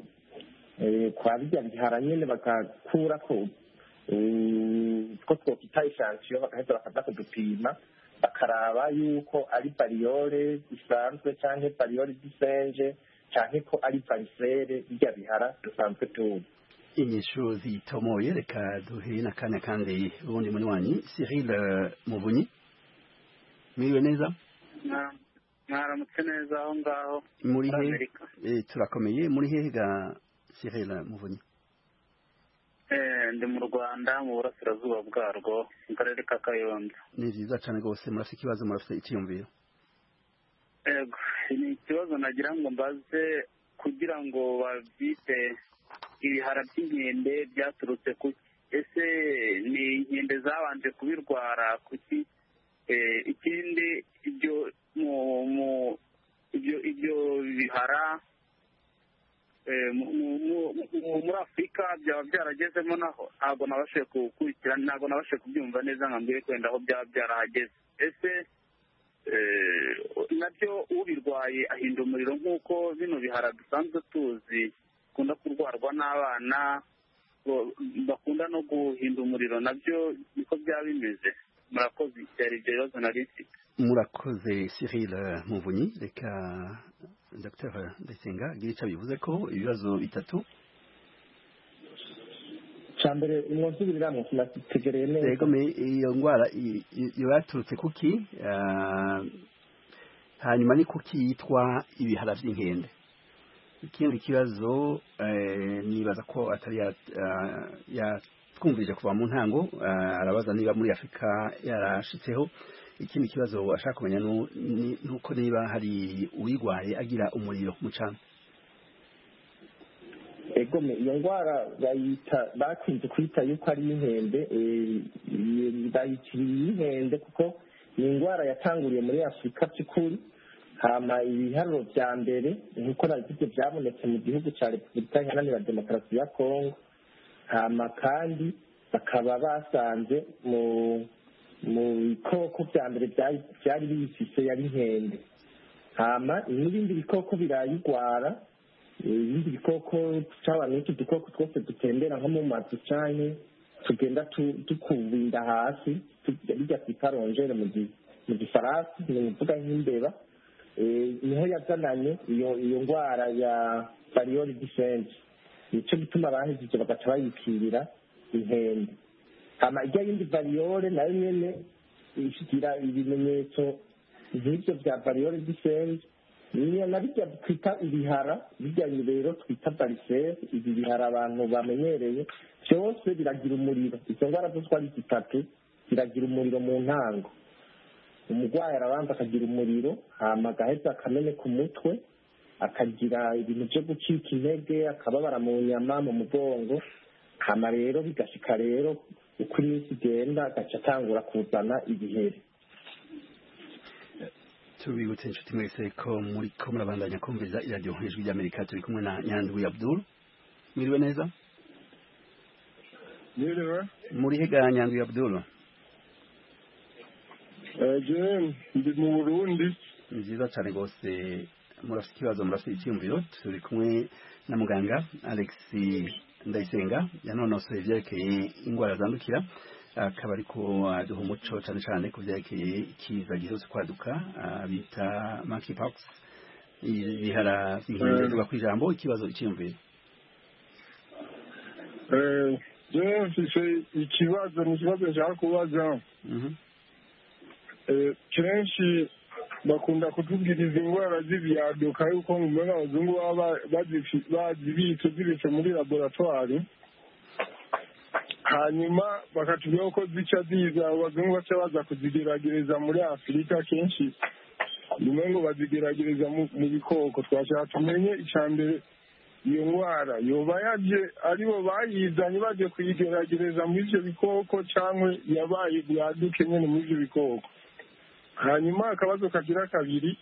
kwa bijya bihara nyine bagakurako two twokwita eshantiyo bagaheza bakaza kudupima bakaraba yuko ari bariyore isanzwe cyangwa bariyore disenje cyangwa ko ari varisere bijya bihara dusanzwe tuzi inyishu zitomoye reka duhe n'akanya kandi ubundi muri wanyu Cyril eh, Muvunyi mwiriwe neza Mwa- mwaramutse neza aho ngaho muri muri he amerika eh, turakomeye muri hehe ga Cyril Muvunyi Eh, ndi mu rwanda mu burasirazuba bwarwo mu karere ka kayonza ni vyiza cane rwose murafite ikibazo murafite icyiyumviro Ego, ni ikibazo nagira ngo mbaze kugira ngo babyite ibihara by'inkende byaturutse ku ese ni inkende zabanje kubirwara kuki Eh, ikindi ibyo mu mu ibyo ibyo bihara eh, mu- mu- mu- mu- muri afurika byaba byaragezemo naho ntabwo nabashe gukurikirana ntabwo nabashe kubyumva neza nka mbere kwenda aho byaba byarahageze ese eh, nabyo ubirwaye ahinda umuriro nk'uko bino bihara dusanzwe tuzi bikunda kurwarwa n'abana bo- bakunda no guhinda umuriro nabyo niko byaba bimeze murakoze byari ibyo bibazo nari mfite murakoze Cyril eh, Muvunyi reka Dr Ndayisenga agire icyo bivuze ko ibibazo bitatu cya mbere mwonsubiriramwo sinategereye neza yego me iyo ndwara i- i- iyo yaturutse kuki ah, hanyuma ni kuki yitwa ibihara by'inkende ikindi kibazo eh, nibaza ko atari ya- ah, ya- twumvirije kuva mu ntango uh, arabaza niba muri afurika yarashitseho ikindi kibazo ashaka kumenya nuko niba hari uwigwaye agira umuriro mu cana egome iyo ndwara bayita bakunze kwita yuko ari inkende bayitiriye inkende kuko ni indwara yatanguriye muri afurika by'ukuri hama ibiharuro bya mbere nk'uko nabivuze byabonetse mu gihugu cya repubulika iharanira demokarasi ya kongo hama kandi bakaba basanze mu mu bikoko bya mbere byari biyifise yari inkende hama n'ibindi bikoko birayigwara ibindi bikoko cyaba n'utu dukoko twose dutembera nko mu mazu cyane tugenda dukubinda hasi bijya twita rongere mu gifaransa ni ukuvuga nk'imbeba niho yazananye iyo iyo ndwara ya variyori disense nicyo gituma bahejeje bagaca bayipirira inkende hama ijya yindi variyore nayo nyene igira ibimenyetso nk'ibyo bya variyore disense niyo na bijya twita ibihara bijya rero twita barisere ibi bihara abantu bamenyereye byose biragira umuriro izo ndwara zose uko ari zitatu ziragira umuriro mu ntango umurwayi arabanza akagira umuriro hama agaheza akameneka umutwe akagira ibintu byo gucika intege akababara mu nyama mu mugongo hama rero bigashika rero uko iminsi igenda agaca atangura kuzana ibiheri tubibutse inshuti mwese ko muri ko murabandanya kumviriza iradiyo ijwi ry'amerika turi kumwe na nyandwi abdul mwiriwe neza mwiriwe muri hega nyandwi abdul jewe ndi mu burundi ni byiza cyane rwose murafite ikibazo murafite icyiyumviro turi kumwe na muganga alex ndayisenga yanonosoye ibyerekeye indwara zandukira akaba ariko aduha umuco cyane cyane ku byerekeye ikiza giherutse kwaduka bita monkeypox ibihara by'inkende ku ijambo ikibazo icyiyumviro jewe mfise ikibazo ni ikibazo nshaka kubaza kenshi bakunda kutubwiriza indwara z'ibyaduka yuko mu mbona abazungu baba bazibitse zibitse muri laboratwari hanyuma bakatubwira ko zica ziza abazungu baca baza kuzigeragereza muri afurika kenshi nyuma ngo bazigeragereza mu bikoko twashaka tumenye icya mbere iyo ndwara yoba yaje aribo bayizanye baje kuyigeragereza muri ibyo bikoko cyangwa yabaye byaduke nyine muri ibyo bikoko hanyuma akabazo kagira kabiri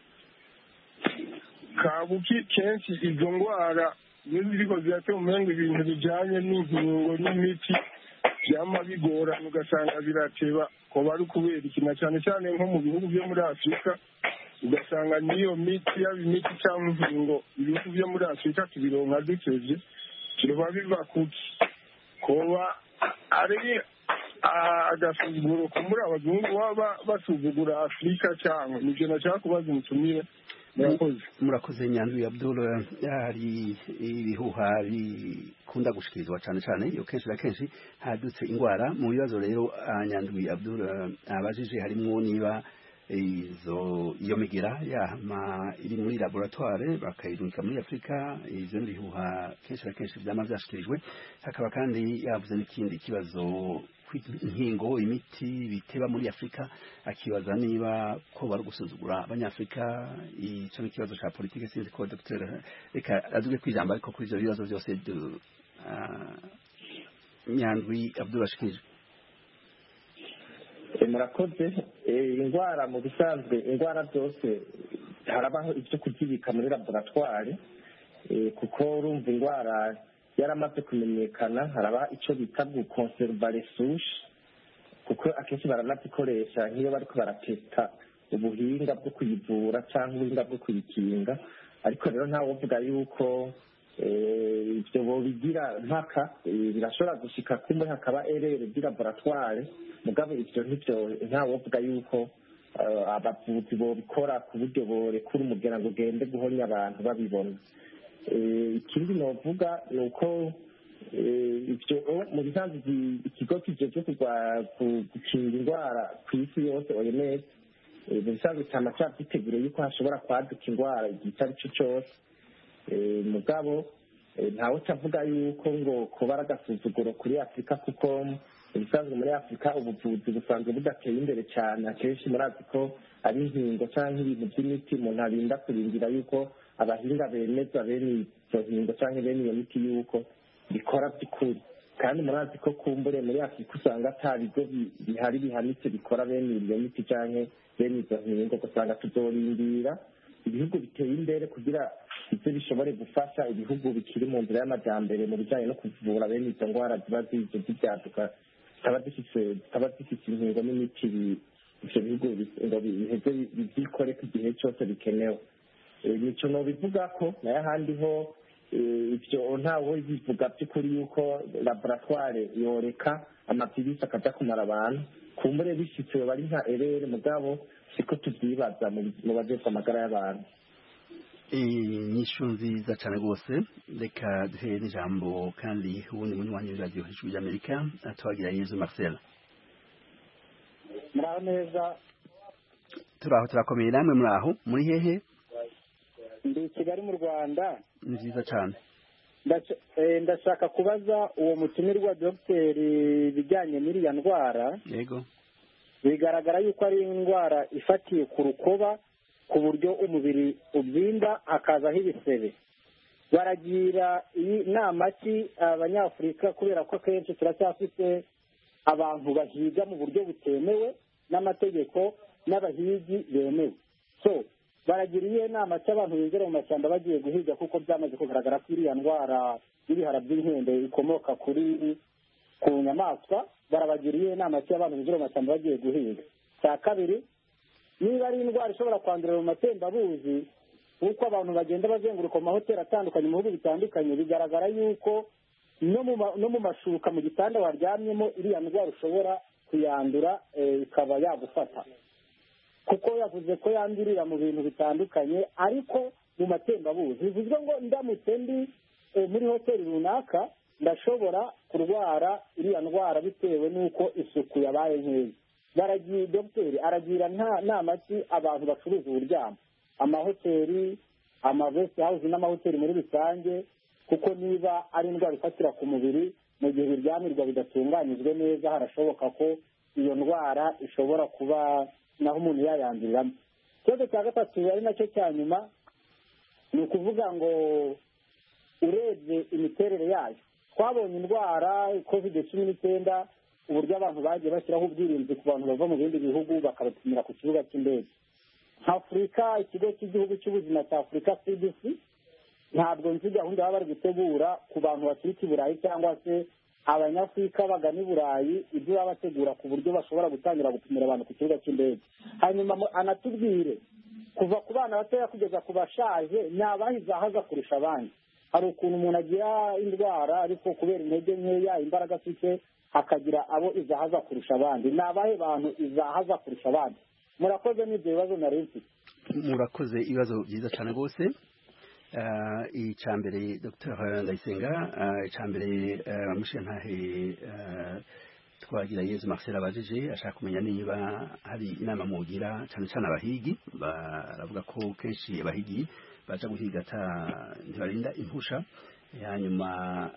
kabuki kenshi izo ndwara iyo ziriko ziratera umengo ibintu bijanye n'inkingo n'imiti vyama bigorana ugasanga birateba koba ari ukubera ikina cyane cyane nko mu bihugu byo muri afurika ugasanga n'iyo miti yaba imiti cyangwa inkingo ibihugu byo muri afurika tubironka dutevye kiroba biva kuki koba ari agasuzuguro kumbura abazungu baba basuzugura afurika cyangwa nivyo nashaka kubaza umutumire murakoze murakoze nyanduye abdul hari ibihuha bikunda gushikirizwa cyane cyane iyo kenshi na kenshi hadutse indwara mu bibazo rero nyanduye abdul abajije harimwo niba izo iyo migira yama iri muri laboratoire bakayirungika muri afurika ivyo bihuha kenshi na kenshi vyama vyashikirijwe hakaba kandi yavuze n'ikindi kibazo inkingo imiti biteba muri afurika akibaza niba ko bari gusuzugura abanyafurika icyo ni ikibazo cya politiki sinzi ko dr reka aduge kwijambo ariko kuri ibyo bibazo byose nyandwi abdurashikije murakoze indwara mu bisanzwe indwara zose harabaho ibyo kuzibika muri laboratwari kuko urumva indwara yaramaze kumenyekana haraba icyo bita gukonserva resushe kuko akenshi baranazikoresha nk'iyo bariko barateta ubuhinga bwo kuyivura cyangwa ubuhinga bwo kuyikinga ariko rero ntawe uvuga yuko ibyo bobigira mpaka birashobora gushika kumwe hakaba erere di laboratware mugabo ivyo ntivyo ntawe uvuga yuko abavuzi bobikora ku buryo borekura umugera ngo ugende guhonya abantu babibona ikindi novuga ni uko ibyo mu bisanzwe ikigo kijejwe gukinga indwara ku isi yose oms mu bisanzwe cyama cyavyiteguriye yuko hashobora kwaduka indwara igihe icyo ari cyo cyose mugabo ntawe utavuga yuko ngo kuba ari agasuzuguro kuri afurika kuko ubusanzwe muri afurika ubuvuzi busanzwe budateye imbere cyane akenshi murazi ko ari inkingo cyangwa ibintu by'imiti umuntu arinda kurindira yuko abahinga bemeza bene izo nkingo cyangwa bene iyo miti yuko bikora by'ukuri kandi murazi ko kumbure muri afurika usanga ata bigo bihari bihanitse bikora bene iyo miti cyangwa bene izo nkingo ugasanga tuzorindira ibihugu biteye imbere kugira ibyo bishobore gufasha ibihugu bikiri mu nzira y'amajyambere mu bijyanye no kuvura bene izo ndwara ziba zizo z'ibyaduka zikaba zifite inkingo n'imiti ibyo bihugu ngo biheze bibyikore ko igihe cyose bikenewe nicyo bivuga ko nayo ahandi ho ibyo ntawe bivuga by'ukuri yuko laboratware yoreka amapirisi akajya kumara abantu kumbure bishyitse bari nka erere mugabo siko tubyibaza mu bagezwa amagara y'abantu inyishu nziza cyane rwose reka duhere n'ijambo kandi ubundi munywanyi w'iradiyo hejuru y'amerika tuhagira yezu marcel muraho neza turaho turakomeye namwe muri aho muri hehe ndi i kigali mu rwanda ni byiza cyane ndashaka kubaza uwo mutumirwa dogiteri ibijyanye n'iriya ndwara yego bigaragara yuko ari indwara ifatiye ku rukoba ku buryo umubiri ubyimba hakazaho ibisebe baragira iyi nama ki abanyafurika kubera ko akenshi turacyafite abantu bahiga mu buryo butemewe n'amategeko n'abahigi bemewe so baragira iyihe nama cy'abantu binjira mu mashyamba bagiye guhiga kuko byamaze kugaragara ko iriya ndwara y'ibihara by'inkende ikomoka kuri ku nyamaswa barabagira iyihe nama cy'abantu binjira mu mashyamba bagiye guhiga cya kabiri niba ari indwara ishobora kwandurira mu matembabuzi nk'uko abantu bagenda bazenguruka mu mahoteli atandukanye mu bihugu bitandukanye bigaragara yuko no mu mashuka mu gitanda waryamyemo iriya ndwara ushobora kuyandura ikaba yagufata kuko yavuze ko yandurira mu bintu bitandukanye ariko mu matembabuzi bivuzwe ngo ndamutse ndi muri hoteli runaka ndashobora kurwara iriya ndwara bitewe n'uko isuku yabaye nkeya baragiye dogiteri aragira nama ki abantu bacuruza uburyamo amahoteli amavesi hawuzi n'amahoteli muri rusange kuko niba ari indwara ifatira ku mubiri mu gihe biryamirwa bidatunganyijwe neza harashoboka ko iyo ndwara ishobora kuba naho umuntu yayanduriramo ikibazo cya gatatu ari nacyo cya nyuma ni ukuvuga ngo urebye imiterere yayo twabonye indwara kovide cumi n'icyenda uburyo abantu bagiye bashyiraho ubwirinzi ku bantu bava mu bindi bihugu bakabapimira ku kibuga cy'indege nka afurika ikigo cy'igihugu cy'ubuzima cya afurika cdc ntabwo nzi gahunda baba bari gutegura ku bantu baturuka i burayi cyangwa se abanyafurika bagana i burayi ibyo baba bategura ku buryo bashobora gutangira gupimira abantu ku kibuga cy'indege hanyuma anatubwire kuva ku bana batoya kugeza ku bashaje ni abahizahaza kurusha abandi hari ukuntu umuntu agira indwara ariko kubera intege nkeya imbaraga afite hakagira abo izahaza kurusha abandi ni abahe bantu izahaza kurusha abandi murakoze n'ibyo bibazo nari mfite murakoze ibibazo byiza cyane rwose icya mbere dr ndayisenga icya mbere mushintahe twagira yezu marcel abajije ashaka kumenya niba hari inama mugira cyane cyane abahigi baravuga ko kenshi abahigi baza guhiga ntibarinda impusha hanyuma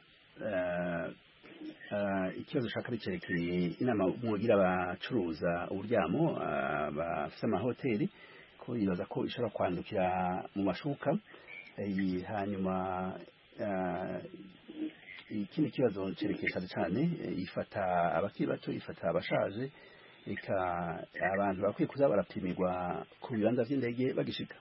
ikibazo ushaka cyerekeye inama mugira abacuruza uburyamo bafite amahoteli ko yibaza ko ishobora kwandukira mu mashuka hanyuma ikindi kibazo cyerekeye cyane ifata abakiri bato ifata abashaje reka abantu bakwiye kuza barapimirwa ku bibanza by'indege bagishika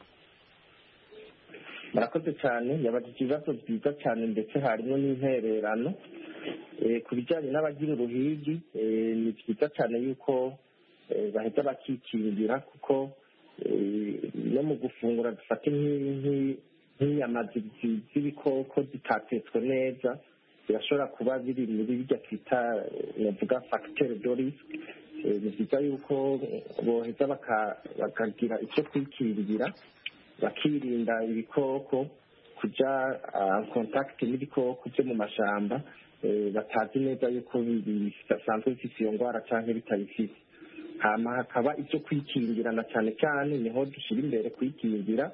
murakoze cyane yabajije ibibazo byiza cyane ndetse harimo n'intererano ku bijyanye n'abagira uruhigi ni byiza cyane yuko bahita bakikingira kuko no mu gufungura dufate nk'inyama z'ibikoko zitatetswe neza birashobora kuba biri muri bijya twita navuga fagiteri do risike ni byiza yuko boheza bakagira icyo kwikingira bakirinda ibikoko kujya kontakiti n'ibikoko byo mu mashyamba batazi neza yuko bisanzwe bifite iyo ndwara cyangwa bitabifite hama hakaba icyo kwikingirana cyane cyane niho dushyira imbere kwikingira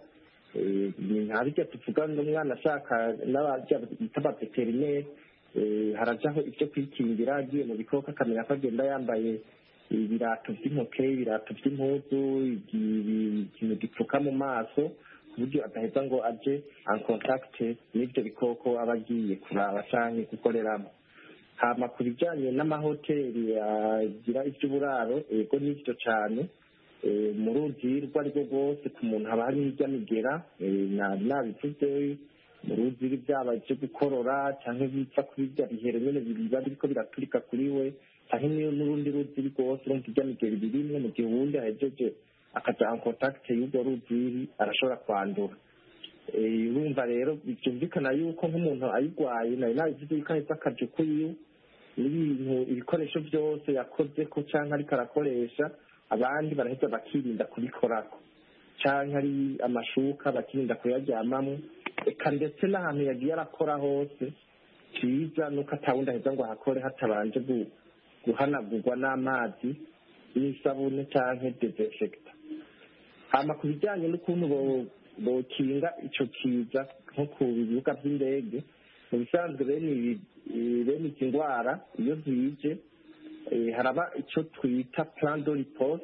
Eh, ni nka birya tuvuga ngo umwana ashaka n'abarya bita abaveterineri eh, harajaho ibyo kwikingira agiye mu bikoko akamenya ko agenda yambaye ibirato by'intoke ibirato by'impuzu igi- ikintu gipfuka mu maso ku buryo adaheza ngo aje en contact n'ibyo bikoko aba agiye kuraba canke gukoreramo hama ku bijyanye n'amahoteli agira iby'uburaro yego nibyo cyane Eh, mu ruzi rwo ari rwo rwose ku muntu haba hari hirya migera eh, nari nabivuze mu ruzi byaba ibyo gukorora cyangwa bipfa kuri bya bihere nyine biba biriko biraturika kuri we cyangwa niyo n'urundi ruzi rwose urumva irya migera ibirimwe mu gihe uwundi ahejeje akaja en contact y'urwo ruziri arashobora kwandura Eh, urumva rero byumvikana yuko nk'umuntu ayirwaye nari nabivuze yuko aheza akaja ukwiwe n'ibintu ibikoresho byose yakoze ko cyangwa ariko arakoresha abandi baraheza bakirinda kubikorako cyangwa ari amashuka bakirinda kuyaryamamo eka ndetse n'ahantu yagiye arakora hose cyiza nuko atawundi aheza ngo ahakore hatabanje gu- guhanagurwa n'amazi n'isabune cyangwa desinfecta hama ku bijyanye n'ukuntu bo- bokinga ico kiza nko ku bibuga by'indege mu bisanzwe bene ibi- eh, bene izi ndwara iyo zije eh, haraba icyo twita plan de riposte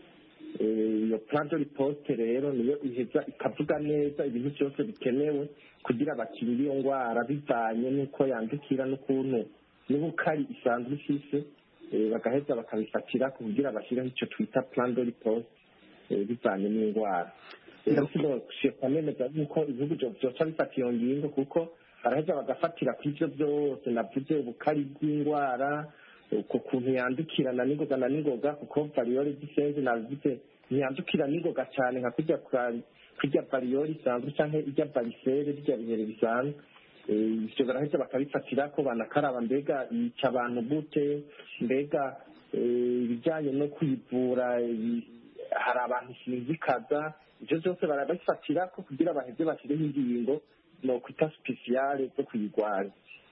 Eh, iyo plan de riposte rero niyo iheza ikavuga neza ibintu byose bikenewe kugira bakingire iyo ndwara bivanye n'uko yandukira n'ukuntu n'ubukari isanzwe ifise eh, bagaheza bakabifatira kugira bashyireho icyo twita plan de riposte eh, bivanye n'indwara rero sinosheka nemeza yuko ibihugu byo- byoca bifata iyo ngingo kuko baraheza bagafatira ku ivyo byose navuze ubukari bw'indwara uko kuntu yandukirana n'ingoga na n'ingoga kuko variyole gisenze navuze ntiyandukira n'ingoga cyane nka kurya kwa- kurya variyole isanzwe canke irya varisere birya bihere bisanzwe Eh, ivyo baraheza bakabifatira ko banakaraba mbega yica abantu gute mbega eh, ibijyanye no kwivura i- hari abantu sinzikaza ivyo byose barabifatira ko kugira baheze bashyireho ingingo nokwita sipesiyale zo kuyirwanya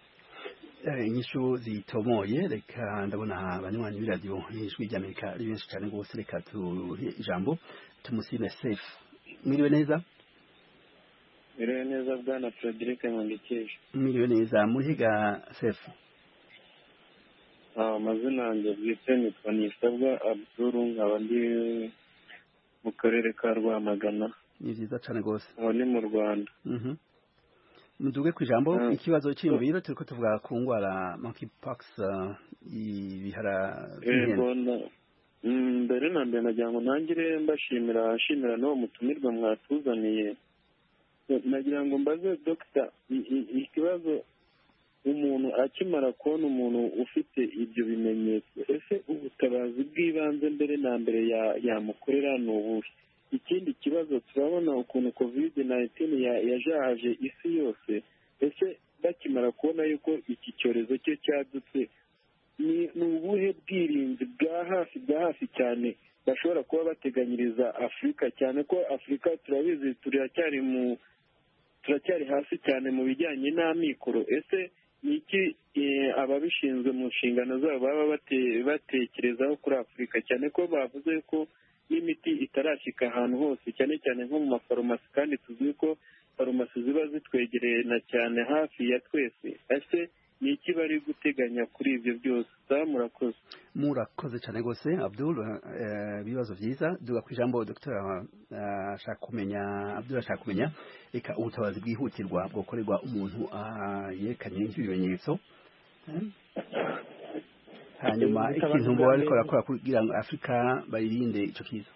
Eh, inyishu zitomoye reka ndabona abanywanyi b'iradiyo ijwi ry'amerika ari benshi cyane rwose reka tuhe ijambo tumusime safe mwiriwe neza Merewe neza bwana Frederic Nkundikije. mwiriwe neza murihiga safe Ah, amazina yanjye bwite nitwa Nisabwa Abdul nkaba ndi mu karere ka Rwamagana ni byiza cyane rwose aho ni mu Rwanda. Mhm. muduge ku ijambo Mm. ikibazo cy'imviro turiko tuvuga ku ndwara monkeypox uh, ibihara Yego by'inkende na- Mm, mbere na mbere nagira ngo ntangire mbashimira nshimira n'uwo mutumirwa mwatuzaniye nagira ngo mbaze dogita i- i- ikibazo umuntu akimara kubona umuntu ufite ibyo bimenyetso ese ubutabazi bw'ibanze mbere na mbere ya- yamukorera ni ubuhe ikindi kibazo turabona ukuntu kovide nayintini yajahaje isi yose ese bakimara kubona yuko iki cyorezo cye cyadutse ni ni ubuhe bwirinzi bwa hafi bwa hafi cyane bashobora kuba bateganyiriza afurika cyane ko afurika turabizi turacyari mu turacyari hasi cyane mu bijyanye n'amikoro ese ni iki eh, ababishinzwe mu nshingano zabo baba bate- batekerezaho kuri afurika cyane ko bavuze ko n'imiti itarashyika ahantu hose cyane cyane nko mu mafarumasi kandi tuzi ko farumasi ziba zitwegereye na cyane hafi ya twese ese ni iki bari guteganya kuri ibyo byose saa murakoze murakoze cyane rwose abdul eh, ibibazo byiza duga ku ijambo dr ashaka kumenya abdul ashaka kumenya reka ubutabazi bwihutirwa bwokorerwa umuntu ah, yerekanye nk'ibimenyetso Eh? hanyuma Ubutabazi ikintu bwa bo bariko mbere- barakora kugira ngo afurika bayirinde ico kiza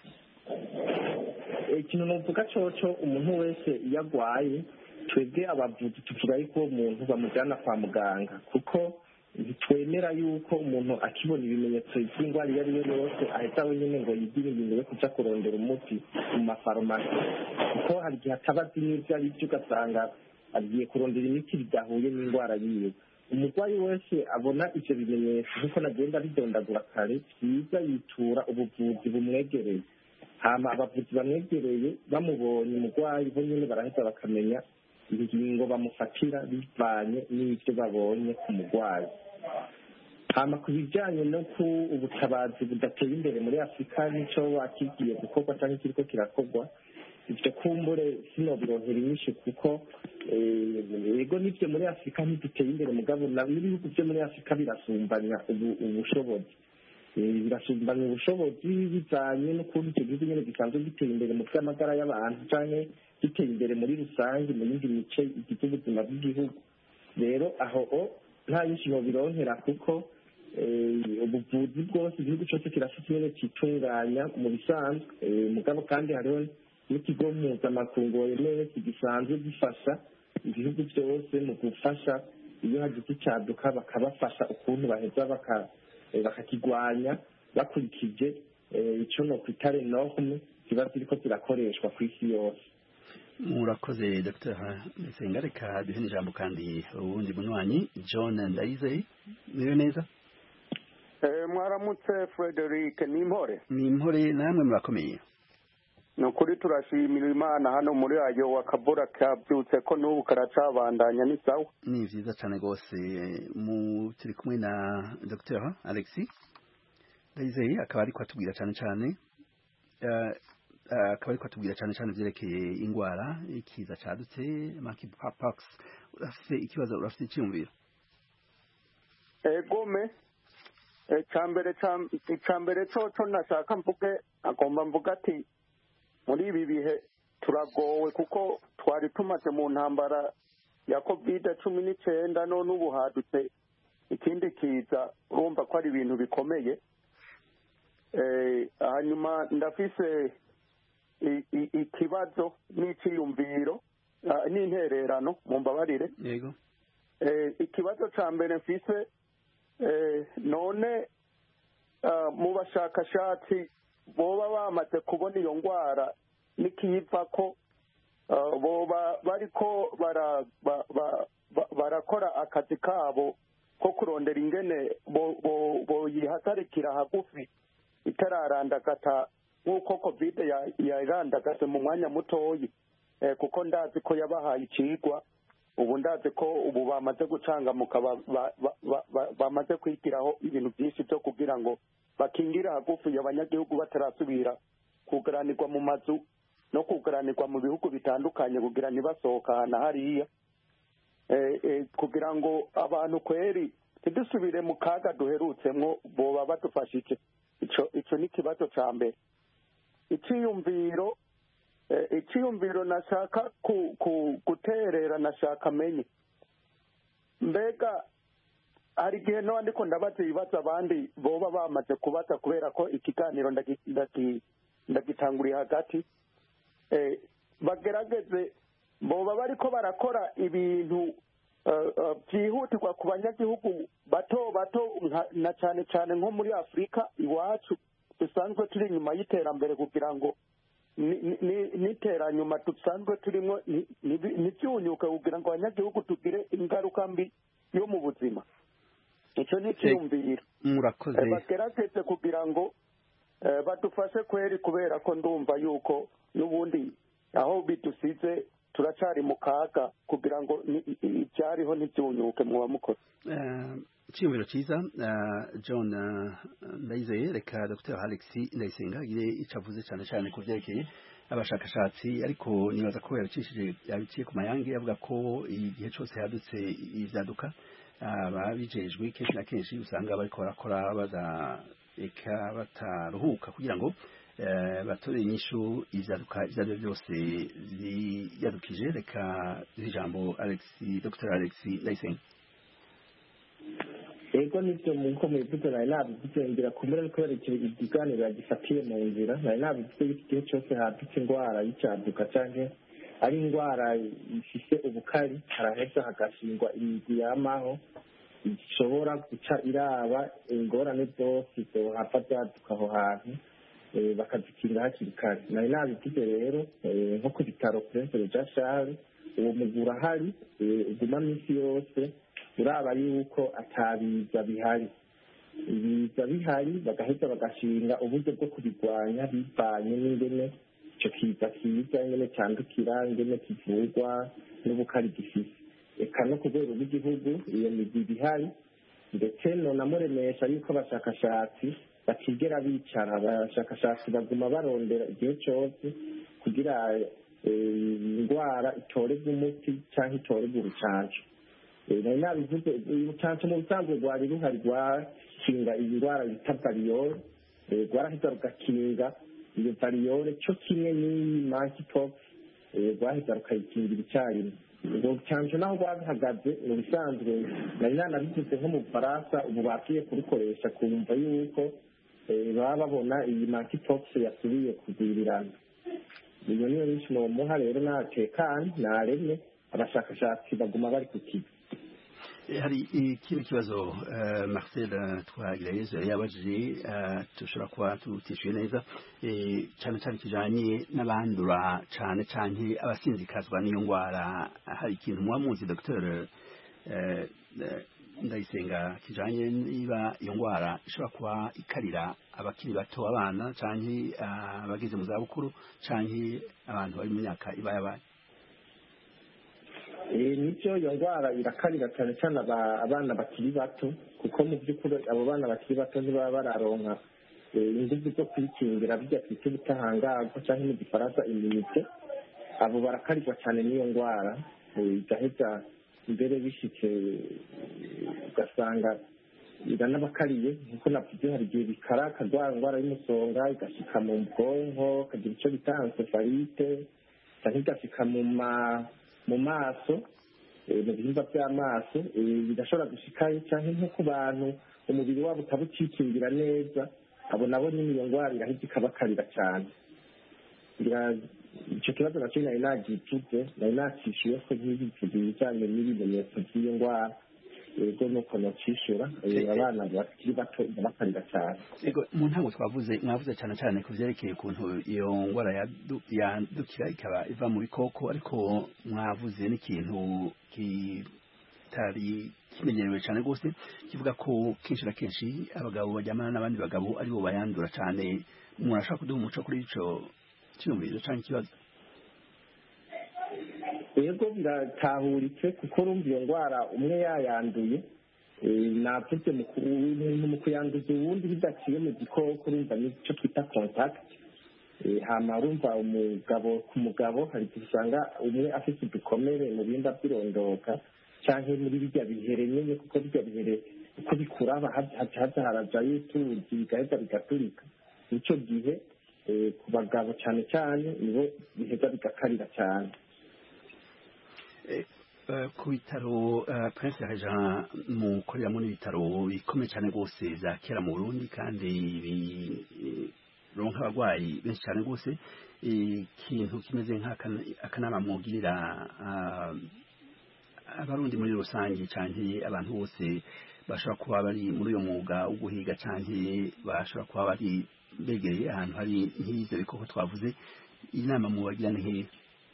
ikintu nuvuga coco umuntu wese iyo agwaye twebwe abavuzi tuvuga yuko uwo muntu bamujyana kwa muganga kuko ntitwemera yuko umuntu akibona ibimenyetso by'indwara iyo ari yo yose ahita wenyine ngo yigire ingingo yo kuja kurondera umuti mu mafarumasi kuko hari igihe ataba azi n'ibyo ari byo ugasanga agiye kurondera imiti bidahuye n'indwara yiwe umurwayi wese abona ivyo bimenyetso nk'uko nagenda bidondagura kare byiza yitura ubuvuzi bumwegereye hama abavuzi bamwegereye bamubonye umurwayi bo nyine baraheza bakamenya ingingo bamufatira bivanye n'ibyo babonye ku murwayi hama ku bijyanye no ku ubutabazi budateye imbere muri afurika n'icyo bakigiye gukorwa cyangwa ikiriko kirakorwa ibyo kumbure sinobirohera inyinshi kuko yego n'ibyo muri afurika ntiduteye imbere mugabo n'ibihugu byo muri afurika birasumbanya ubushobozi birasumbanya ubushobozi bijyanye n'ukuntu icyo gihugu nyine gisanzwe giteye imbere mu by'amagara y'abantu cyangwa giteye imbere muri rusange mu yindi mice igize ubuzima bw'igihugu rero aho nta nyinshi bironkera kuko ubuvuzi bwose igihugu cyose kirafite nyine cyitunganya mu bisanzwe mugabo kandi hariho n'ikigo mpuzamakungu wemewe gisanzwe gifasha ibihugu byose mu gufasha iyo hagize icyaduka bakabafasha ukuntu baheza bakakigwanya bakurikije icyo no kwita norme ziba ziriko zirakoreshwa ku isi yose murakoze dr nsenga reka duhe n'ijambo kandi uwundi munywanyi john ndayizeye niyo neza mwaramutse frederic ni impore ni impore namwe murakomeye ni ukuri turashimira imana hano muri ayo wakabura kabyutse ko n'ubu karacabandanya ni sawa ni byiza cyane rwose turi kumwe na dr alexi ndayizeye akaba ariko atubwira cyane cyane akaba ariko atubwira cyane cyane byerekeye indwara ikiza cyadutse monkeypox urafite ikibazo urafite icyumviro egome icyambere cyo cyo nashaka mvuge agomba mvuga ati muri ibi bihe turagowe kuko twari tumaze mu ntambara ya kovide cumi n'icyenda none ubu hadutse ikindi kiza urumva ko ari ibintu bikomeye hanyuma ndafise ikibazo n'icyiyumviro n'intererano mu mbabarire yego ikibazo cya mbere mfise none mu bashakashatsi boba bamaze kubona iyo ndwara n'ikiyiva ko boba bariko barakora akazi kabo ko kurondera ingene boyihagarikira hagufi itararandagata nk'uko kovide yarandagase mu mwanya mutoyi kuko ndazi ko yabahaye ikigwa ubu ndazi ko ubu bamaze gucangamuka bamaze kwigiraho ibintu byinshi byo kugira ngo bakingire hagufi abanyagihugu batarasubira kugaranirwa mu mazu no kugaranirwa mu bihugu bitandukanye kugira ntibasohoka ahantu hariya kugira ngo abantu kweri ntidusubire mu kaga duherutsemwo boba badufashije icyo ni ikibazo cya mbere icyiyumviro icyiyumviro nashaka guterera nashaka amenye mbega hari igihe n'abandi ko ndabaza ibibazo abandi boba bamaze kubaza kubera ko ikiganiro ndagitanguriye hagati bagerageze boba bari ko barakora ibintu byihutirwa ku banyagihugu bato bato na cyane cyane nko muri afurika iwacu dusanzwe turi inyuma y'iterambere kugira ngo n'iteranyuma dusanzwe turimo ntibyunyuke kugira ngo abanyagihugu tugire ingaruka mbi yo mu buzima icyo ni icyiyumviro murakoze bagerageze kugira ngo badufashe kweri kubera ko ndumva yuko n'ubundi aho bidusize turacyari mu kaga kugira ngo ibyariho ntibyunyuke muba mukora icyiyumviro cyiza john ndayizeye reka dr alex ndayisenga agire icyo avuze cyane cyane ku byerekeye abashakashatsi ariko nibaza ko yabicishije yabiciye ku mayange avuga ko igihe cyose hadutse ibyaduka ababijejwe kenshi na kenshi usanga bariko barakora bazareka bataruhuka kugira ngo batore inyishu ivyaduka ivyo ari byo byose ziyadukije reka duhe ijambo alex dr alex ndayisenga ego nibyo nkuko mubivuze nari nabivuze ngira kumure ariko yerekeye ikiganiro yagifatiye mu nzira nari nabivuze yuko igihe cyose hadutse indwara y'icyaduka canke ari indwara ifise ubukari haraheza hagashingwa imigwi yamaho ishobora guca iraba ingorane zose zohava vyaduka aho hantu bakazikinga hakiri kare nari nabivuze rero nko ku bitaro prince ja charles uwo mugwi urahari uguma minsi yose uraba yuko atabiza bihari ibiza bihari bagaheza bagashinga uburyo bwo kubirwanya bivanye n'ingene icyo kiza kiza ingene cyandukira ingene kivurwa n'ubukari gifise eka no ku rwego rw'igihugu iyo migwi ihari ndetse nonamuremesha yuko abashakashatsi batigera bicara abashakashatsi baguma barondera igihe cyose kugira indwara itorerwe umuti cyangwa itorerwe urucanco nari nabivuze urucanco mu busanzwe rwari ruhari rwakinga iyi ndwara bita bariyore rwaraheza rugakinga iyo bariyore cyo kimwe n'iyi monkeypox rwaheza rukayikingira icyarimwe ubwo rucanco naho rwabihagaze mu bisanzwe nari nanabivuze nko mu bufaransa ubu bakwiye kurukoresha kumva yuko baba babona iyi monkeypox yasubiye kugwirirana iyo niyo nyinshi nomuha rero natekanye naremye abashakashatsi baguma bari ku kigo hari ikindi kibazo marcel twagirayezu yari yabajije dushobora kuba tutishyuye neza cyane cyane kijanye n'abandura cyane cyane abasinzikazwa n'iyo ndwara hari ikintu muba muzi dr ndayisenga kijanye niba iyo ndwara ishobora kuba ikarira abakiri bato abana cyane abageze mu zabukuru cyane abantu bari mu myaka iba yabaye nibyo iyo ndwara irakarira cyane cyane abana bakiri bato kuko mu by'ukuri abo bana bakiri bato ntibaba bararonka ingufu zo kwikingira bijya twita ubutahangarwa cyangwa mu gifaransa iminite abo barakarirwa cyane n'iyo ndwara igaheza mbere bishyitse ugasanga iranabakariye nkuko navuze hari igihe bikara akarwara indwara y'umusonga igashyika mu bwonko kagira icyo bita ansefalite cyangwa igashyika mu ma mu maso mu bihimba by'amaso bidashobora gushikayo cyangwa nko ku bantu umubiri wabo utaba ukikingira neza abo nabo nyine iyo ndwara irahita ikabakarira cyane icyo kibazo nacyo nari nagicuze nari nacishuye ko ntibivuze ibijyanye n'ibimenyetso by'iyo ndwara ego nuko nocishura abana bakiri bato irabakarira cyane ego mu ntango twavuze mwavuze cyane cyane ku byerekeye ukuntu iyo ndwara yandukira ikaba iva mu bikoko ariko mwavuze n'ikintu kitari kimenyerewe cyane rwose kivuga ko kenshi na kenshi abagabo bajyamana n'abandi bagabo aribo bayandura cyane umuntu ashobora kuduha umuco kuri icyo cyiyumvirizo cyangwa ikibazo yego biratahuritse kuko urumva iyo ndwara umwe yayanduye navuze mu kuyanduza uwundi bidaciye mu gikoko urumva nicyo twita kontakiti hama urumva umugabo ku mugabo hari igihe usanga umwe afite udukomere mu bimba by'irondoka cyangwa muri bijya bihere nyine kuko bijya bihere uko bikuraba haza harajayo utuzi bigaheza bigaturika nicyo gihe ku bagabo cyane cyane nibo biheza bigakarira cyane ku bitaro prince jean mukoreramo n'ibitaro bikomeye cyane rwose bya kera mu burundi kandi bironka abarwayi benshi cyane rwose ikintu kimeze nk'akanama mugirira abarundi muri rusange cyane abantu bose bashobora kuba bari muri uyo mwuga wo guhiga cyane bashobora kuba bari begereye ahantu hari nk'ibyo bikoko twavuze inama mubagira ni nk'iyi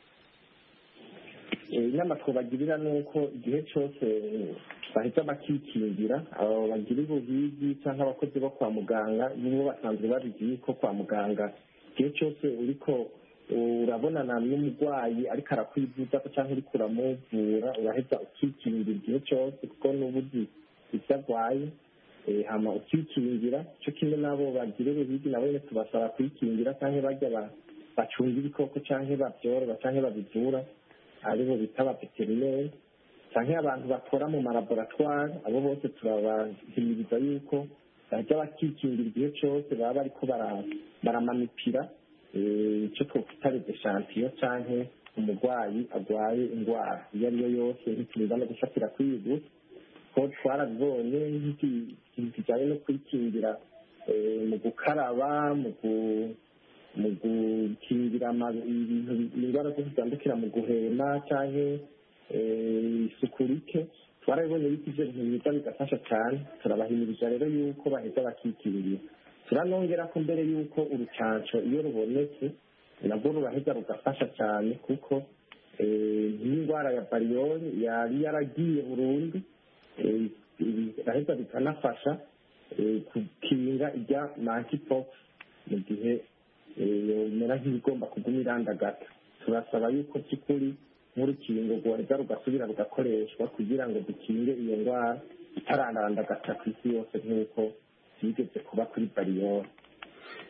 inama twabagirira ni uko igihe cyose bahita bakikingira abo bagira ubuhigi cyangwa abakozi bo kwa muganga nibo basanzwe babizi yuko kwa muganga igihe cyose uriko urabonana n'umurwayi ariko arakwivuza cyangwa uriko uramuvura uraheza ukikingira igihe cyose kuko n'ubu uzi icyo arwaye hama ukikingira cyo kimwe n'abo bagira ubuhigi nabo nyine tubasaba kwikingira cyangwa bajya bacunga ibikoko cyangwa babyorora cyangwa babivura aribo bita abaveterineri cyangwa abantu bakora mu malaboratwari abo bose turabahimiriza yuko bajya bakikingira igihe cyose baba bariko baramanipira icyo twakwita redeshantiyo cyangwa umurwayi arwaye indwara iyo ari yo yose ntiturinda no gufatira kwigu ko twarabibonye ikintu kijyanye no kwikingira mu gukaraba mu mu gukingira ibintu indwara zose zitandukira mu guhema cyangwa isuku rike twarabibonye yuko ibyo bintu biza bigafasha cyane turabahimiriza rero yuko baheza bakikingira turanongera ko mbere y'uko urucanco iyo rubonetse nabwo ruraheza rugafasha cyane kuko nk'indwara ya bariyori yari yaragiye burundu biraheza bikanafasha gukinga ijya monkeypox mu gihe bimera nk'ibigomba kuguma irandagata turasaba yuko by'ukuri nk'urukingo rwoheza rugasubira rugakoreshwa kugira ngo dukinge iyo ndwara itarandagata ku isi yose nk'uko byigeze kuba kuri bariyori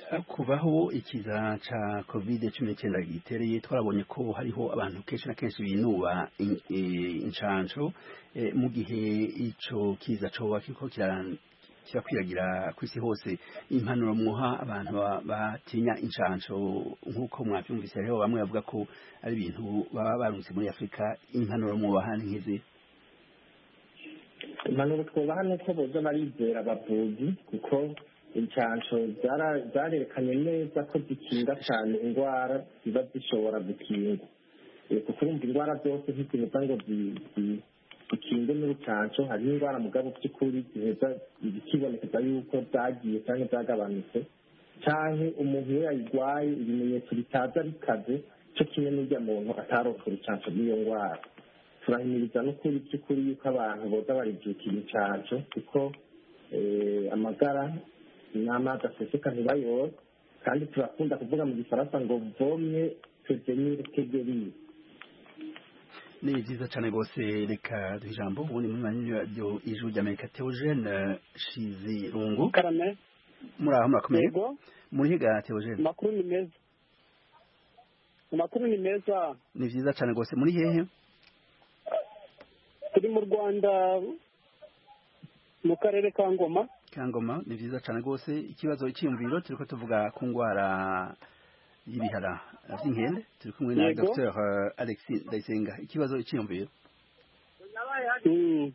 kubaho ikiza ca covid cumi n'icyenda gitereye twarabonye ko hariho abantu kenshi na kenshi binuba in- eh, incanco eh, mu gihe ico kiza coba kiriko kira- kirakwiragira ku isi hose impanuro mwoha abantu ba- batinya incanco nk'uko mwavyumvise hariho bamwe bavuga ko ari ibintu baba barunze muri afurika impanuro mwobaha ni nk'izi impanuro twubaha ni uko boza barizera abavuzi kuko inshansho zara- zarerekanye neza ko zikinga cyane indwara ziba zishobora gukingwa Eh, kuko urumva indwara zose ntizibuza ngo zi- zi- zikingwe n'urucansho hariho indwara mugabo by'ukuri ziheza zikibonekeza yuko zagiye cyangwa zagabanutse canke umuntu iyo yayirwaye ibimenyetso bitaza bikaze cyo kimwe n'urya muntu ataronka urucansho rw'iyo ndwara turahimiriza n'ukuri by'ukuri yuko abantu boza barijukira incanco kuko eh, amagara n'amazi aseseka ntibayore kandi turakunda kuvuga mu gifaransa ngo vomye prevenir que guérir ni vyiza cane rwose reka duhe ijambo ubundi muri manini radio ijuru ry'amerika theogene shizirungu karame muraho murakomeye yego muri higa theogene amakuru ni meza amakuru ni meza ni vyiza cane rwose muri hehe turi mu rwanda mu karere ka ngoma kangoma ni vyiza cane rwose ikibazo iciyumviro turiko tuvuga ku ngwara y'ibihara vy'inkende turi kumwe na Yego. dr alexis ndayisenga ikibazo iciyumviro Mm.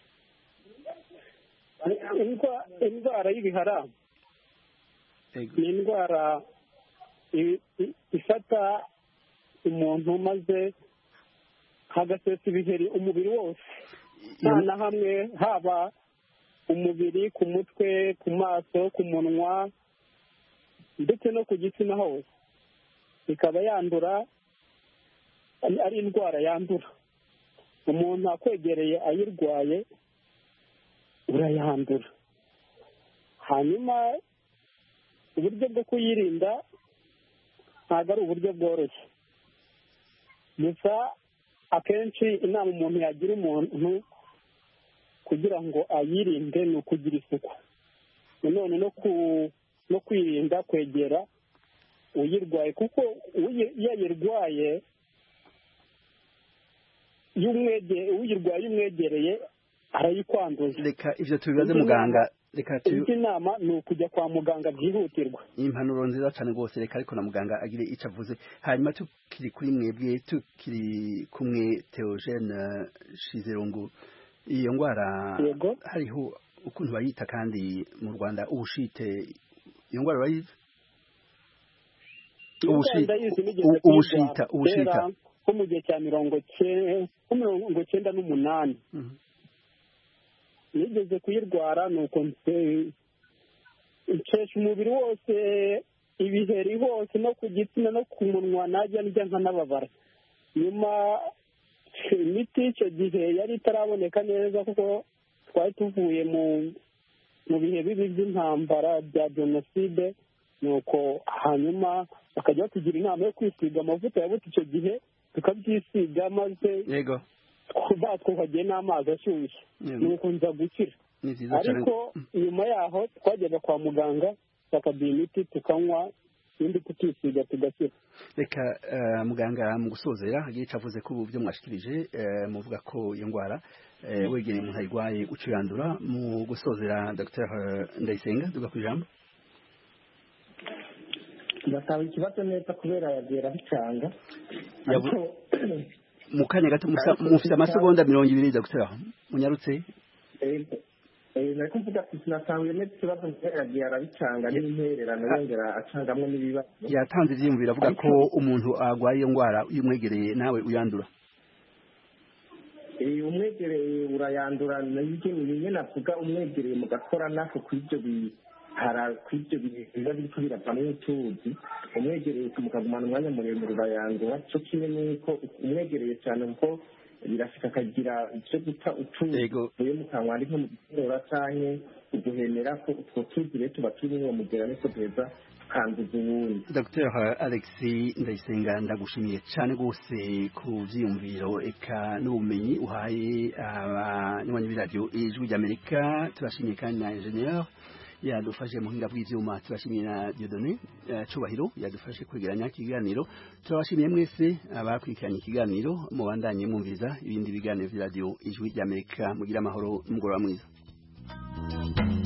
Indwa- indwara y'ibihara ni indwara i- i- ifata umuntu maze hagasesa ibiheri umubiri wose nta na hamwe haba umubiri ku mutwe ku maso ku munwa ndetse no ku gitsina hose ikaba yandura ari- ari indwara yandura umuntu akwegereye ayirwaye urayandura hanyuma uburyo bwo kuyirinda ntabwo ari uburyo bworoshye gusa akenshi inama umuntu yagira umuntu kugira ngo ayirinde ni ukugira isuku nanone no ku no kwirinda kwegera uyirwaye kuko uyi- iyo ayirwaye iyo umwege- uyirwaye iyo umwegereye arayikwanduza reka ivyo tubibaze Indi muganga nama- reka tu indi nama ni ukujya kwa muganga byihutirwa impanuro nziza cane rwose reka ariko na muganga agire ico avuze hanyuma tukiri kuri mwebwe tukiri kumwe theogene shizirungu iyo ngwara Yego. hariho ukuntu bayita kandi mu rwanda ubushite iyo ngwara urayizi Ubushi- ndayizi nigeze u- ubushita kuyirwara ubushita kera nko mu gihe cya mirongo cye- nko mirongo cyenda n'umunani Mhm. nigeze kuyirwara ni uko nse- ncesha umubiri wose ibiheri hose no ku gitsina no ku munwa najya njya nkanababara nyuma imiti icyo gihe yari itaraboneka neza kuko twari tuvuye mu mu bihe bibi by'intambara bya jenoside nuko hanyuma bakajya batugira inama yo kwisiga amavuta yabuze icyo gihe tukabyisiga maze yego batwuhagiye n'amazi ashyushye Yego. nuko nza gukira ni vyiza cane ariko nyuma yaho twajyaga kwa muganga bakaduha imiti tukanywa ibindi tukisiga tugakira reka eh, muganga mu gusozera agira ico avuze ko ubu byo mwashikirije eh, muvuga ko iyo ngwara eh, wegereye umuntu ayirwaye uca uyandura mu gusozera dr ndayisenga duga ku ijambo bataba ikibazo neza kubera yagera bicanga Yabu- ariko mu kanya gato musa- Ariko mufite gusa- amasegonda mirongo ibiri dr munyarutse eh, eh, nari kuvuga ati sinasanguye neza ikibazo kubera yagiye arabicanga n'impererano yongera acangamwo n'ibibazo yatanze ivyiyumviro avuga ko umuntu arwaye iyo ngwara iyo umwegereye nawe uyandura Eh, umwegereye urayandura nibyo ni bimwe navuga umwegereye mugakora nako kw'ibyo bihara kw'ibyo biba biriko biravamwo utuzi umwegereye mukagumana umwanya muremure urayandura cyo kimwe n'uko umwegereye cyane kuko birashika akagira icyo guta utuzi tuvuye mu kanwa ari nko mu gisinura canke uguhemera ko utwo tuzi rero tuba turi uwo mugera niko duheza tukanduza uwundi dr alexis ndayisenga ndagushimiye cyane rwose ku vyiyumviro eka n'ubumenyi uhaye abanywanyi b'iradiyo ijwi ry'amerika turashimiye kandi na ingenieur yadufashe mu hinga bw'ivyuma turashimiye na Dieudonné Cubahiro yadufashe kwegeranya ikiganiro turabashimiye mwese abakurikiranye ikiganiro mubandanye mwumviriza ibindi biganiro vya radio ijwi ry'Amerika mugira amahoro n'umugoroba mwiza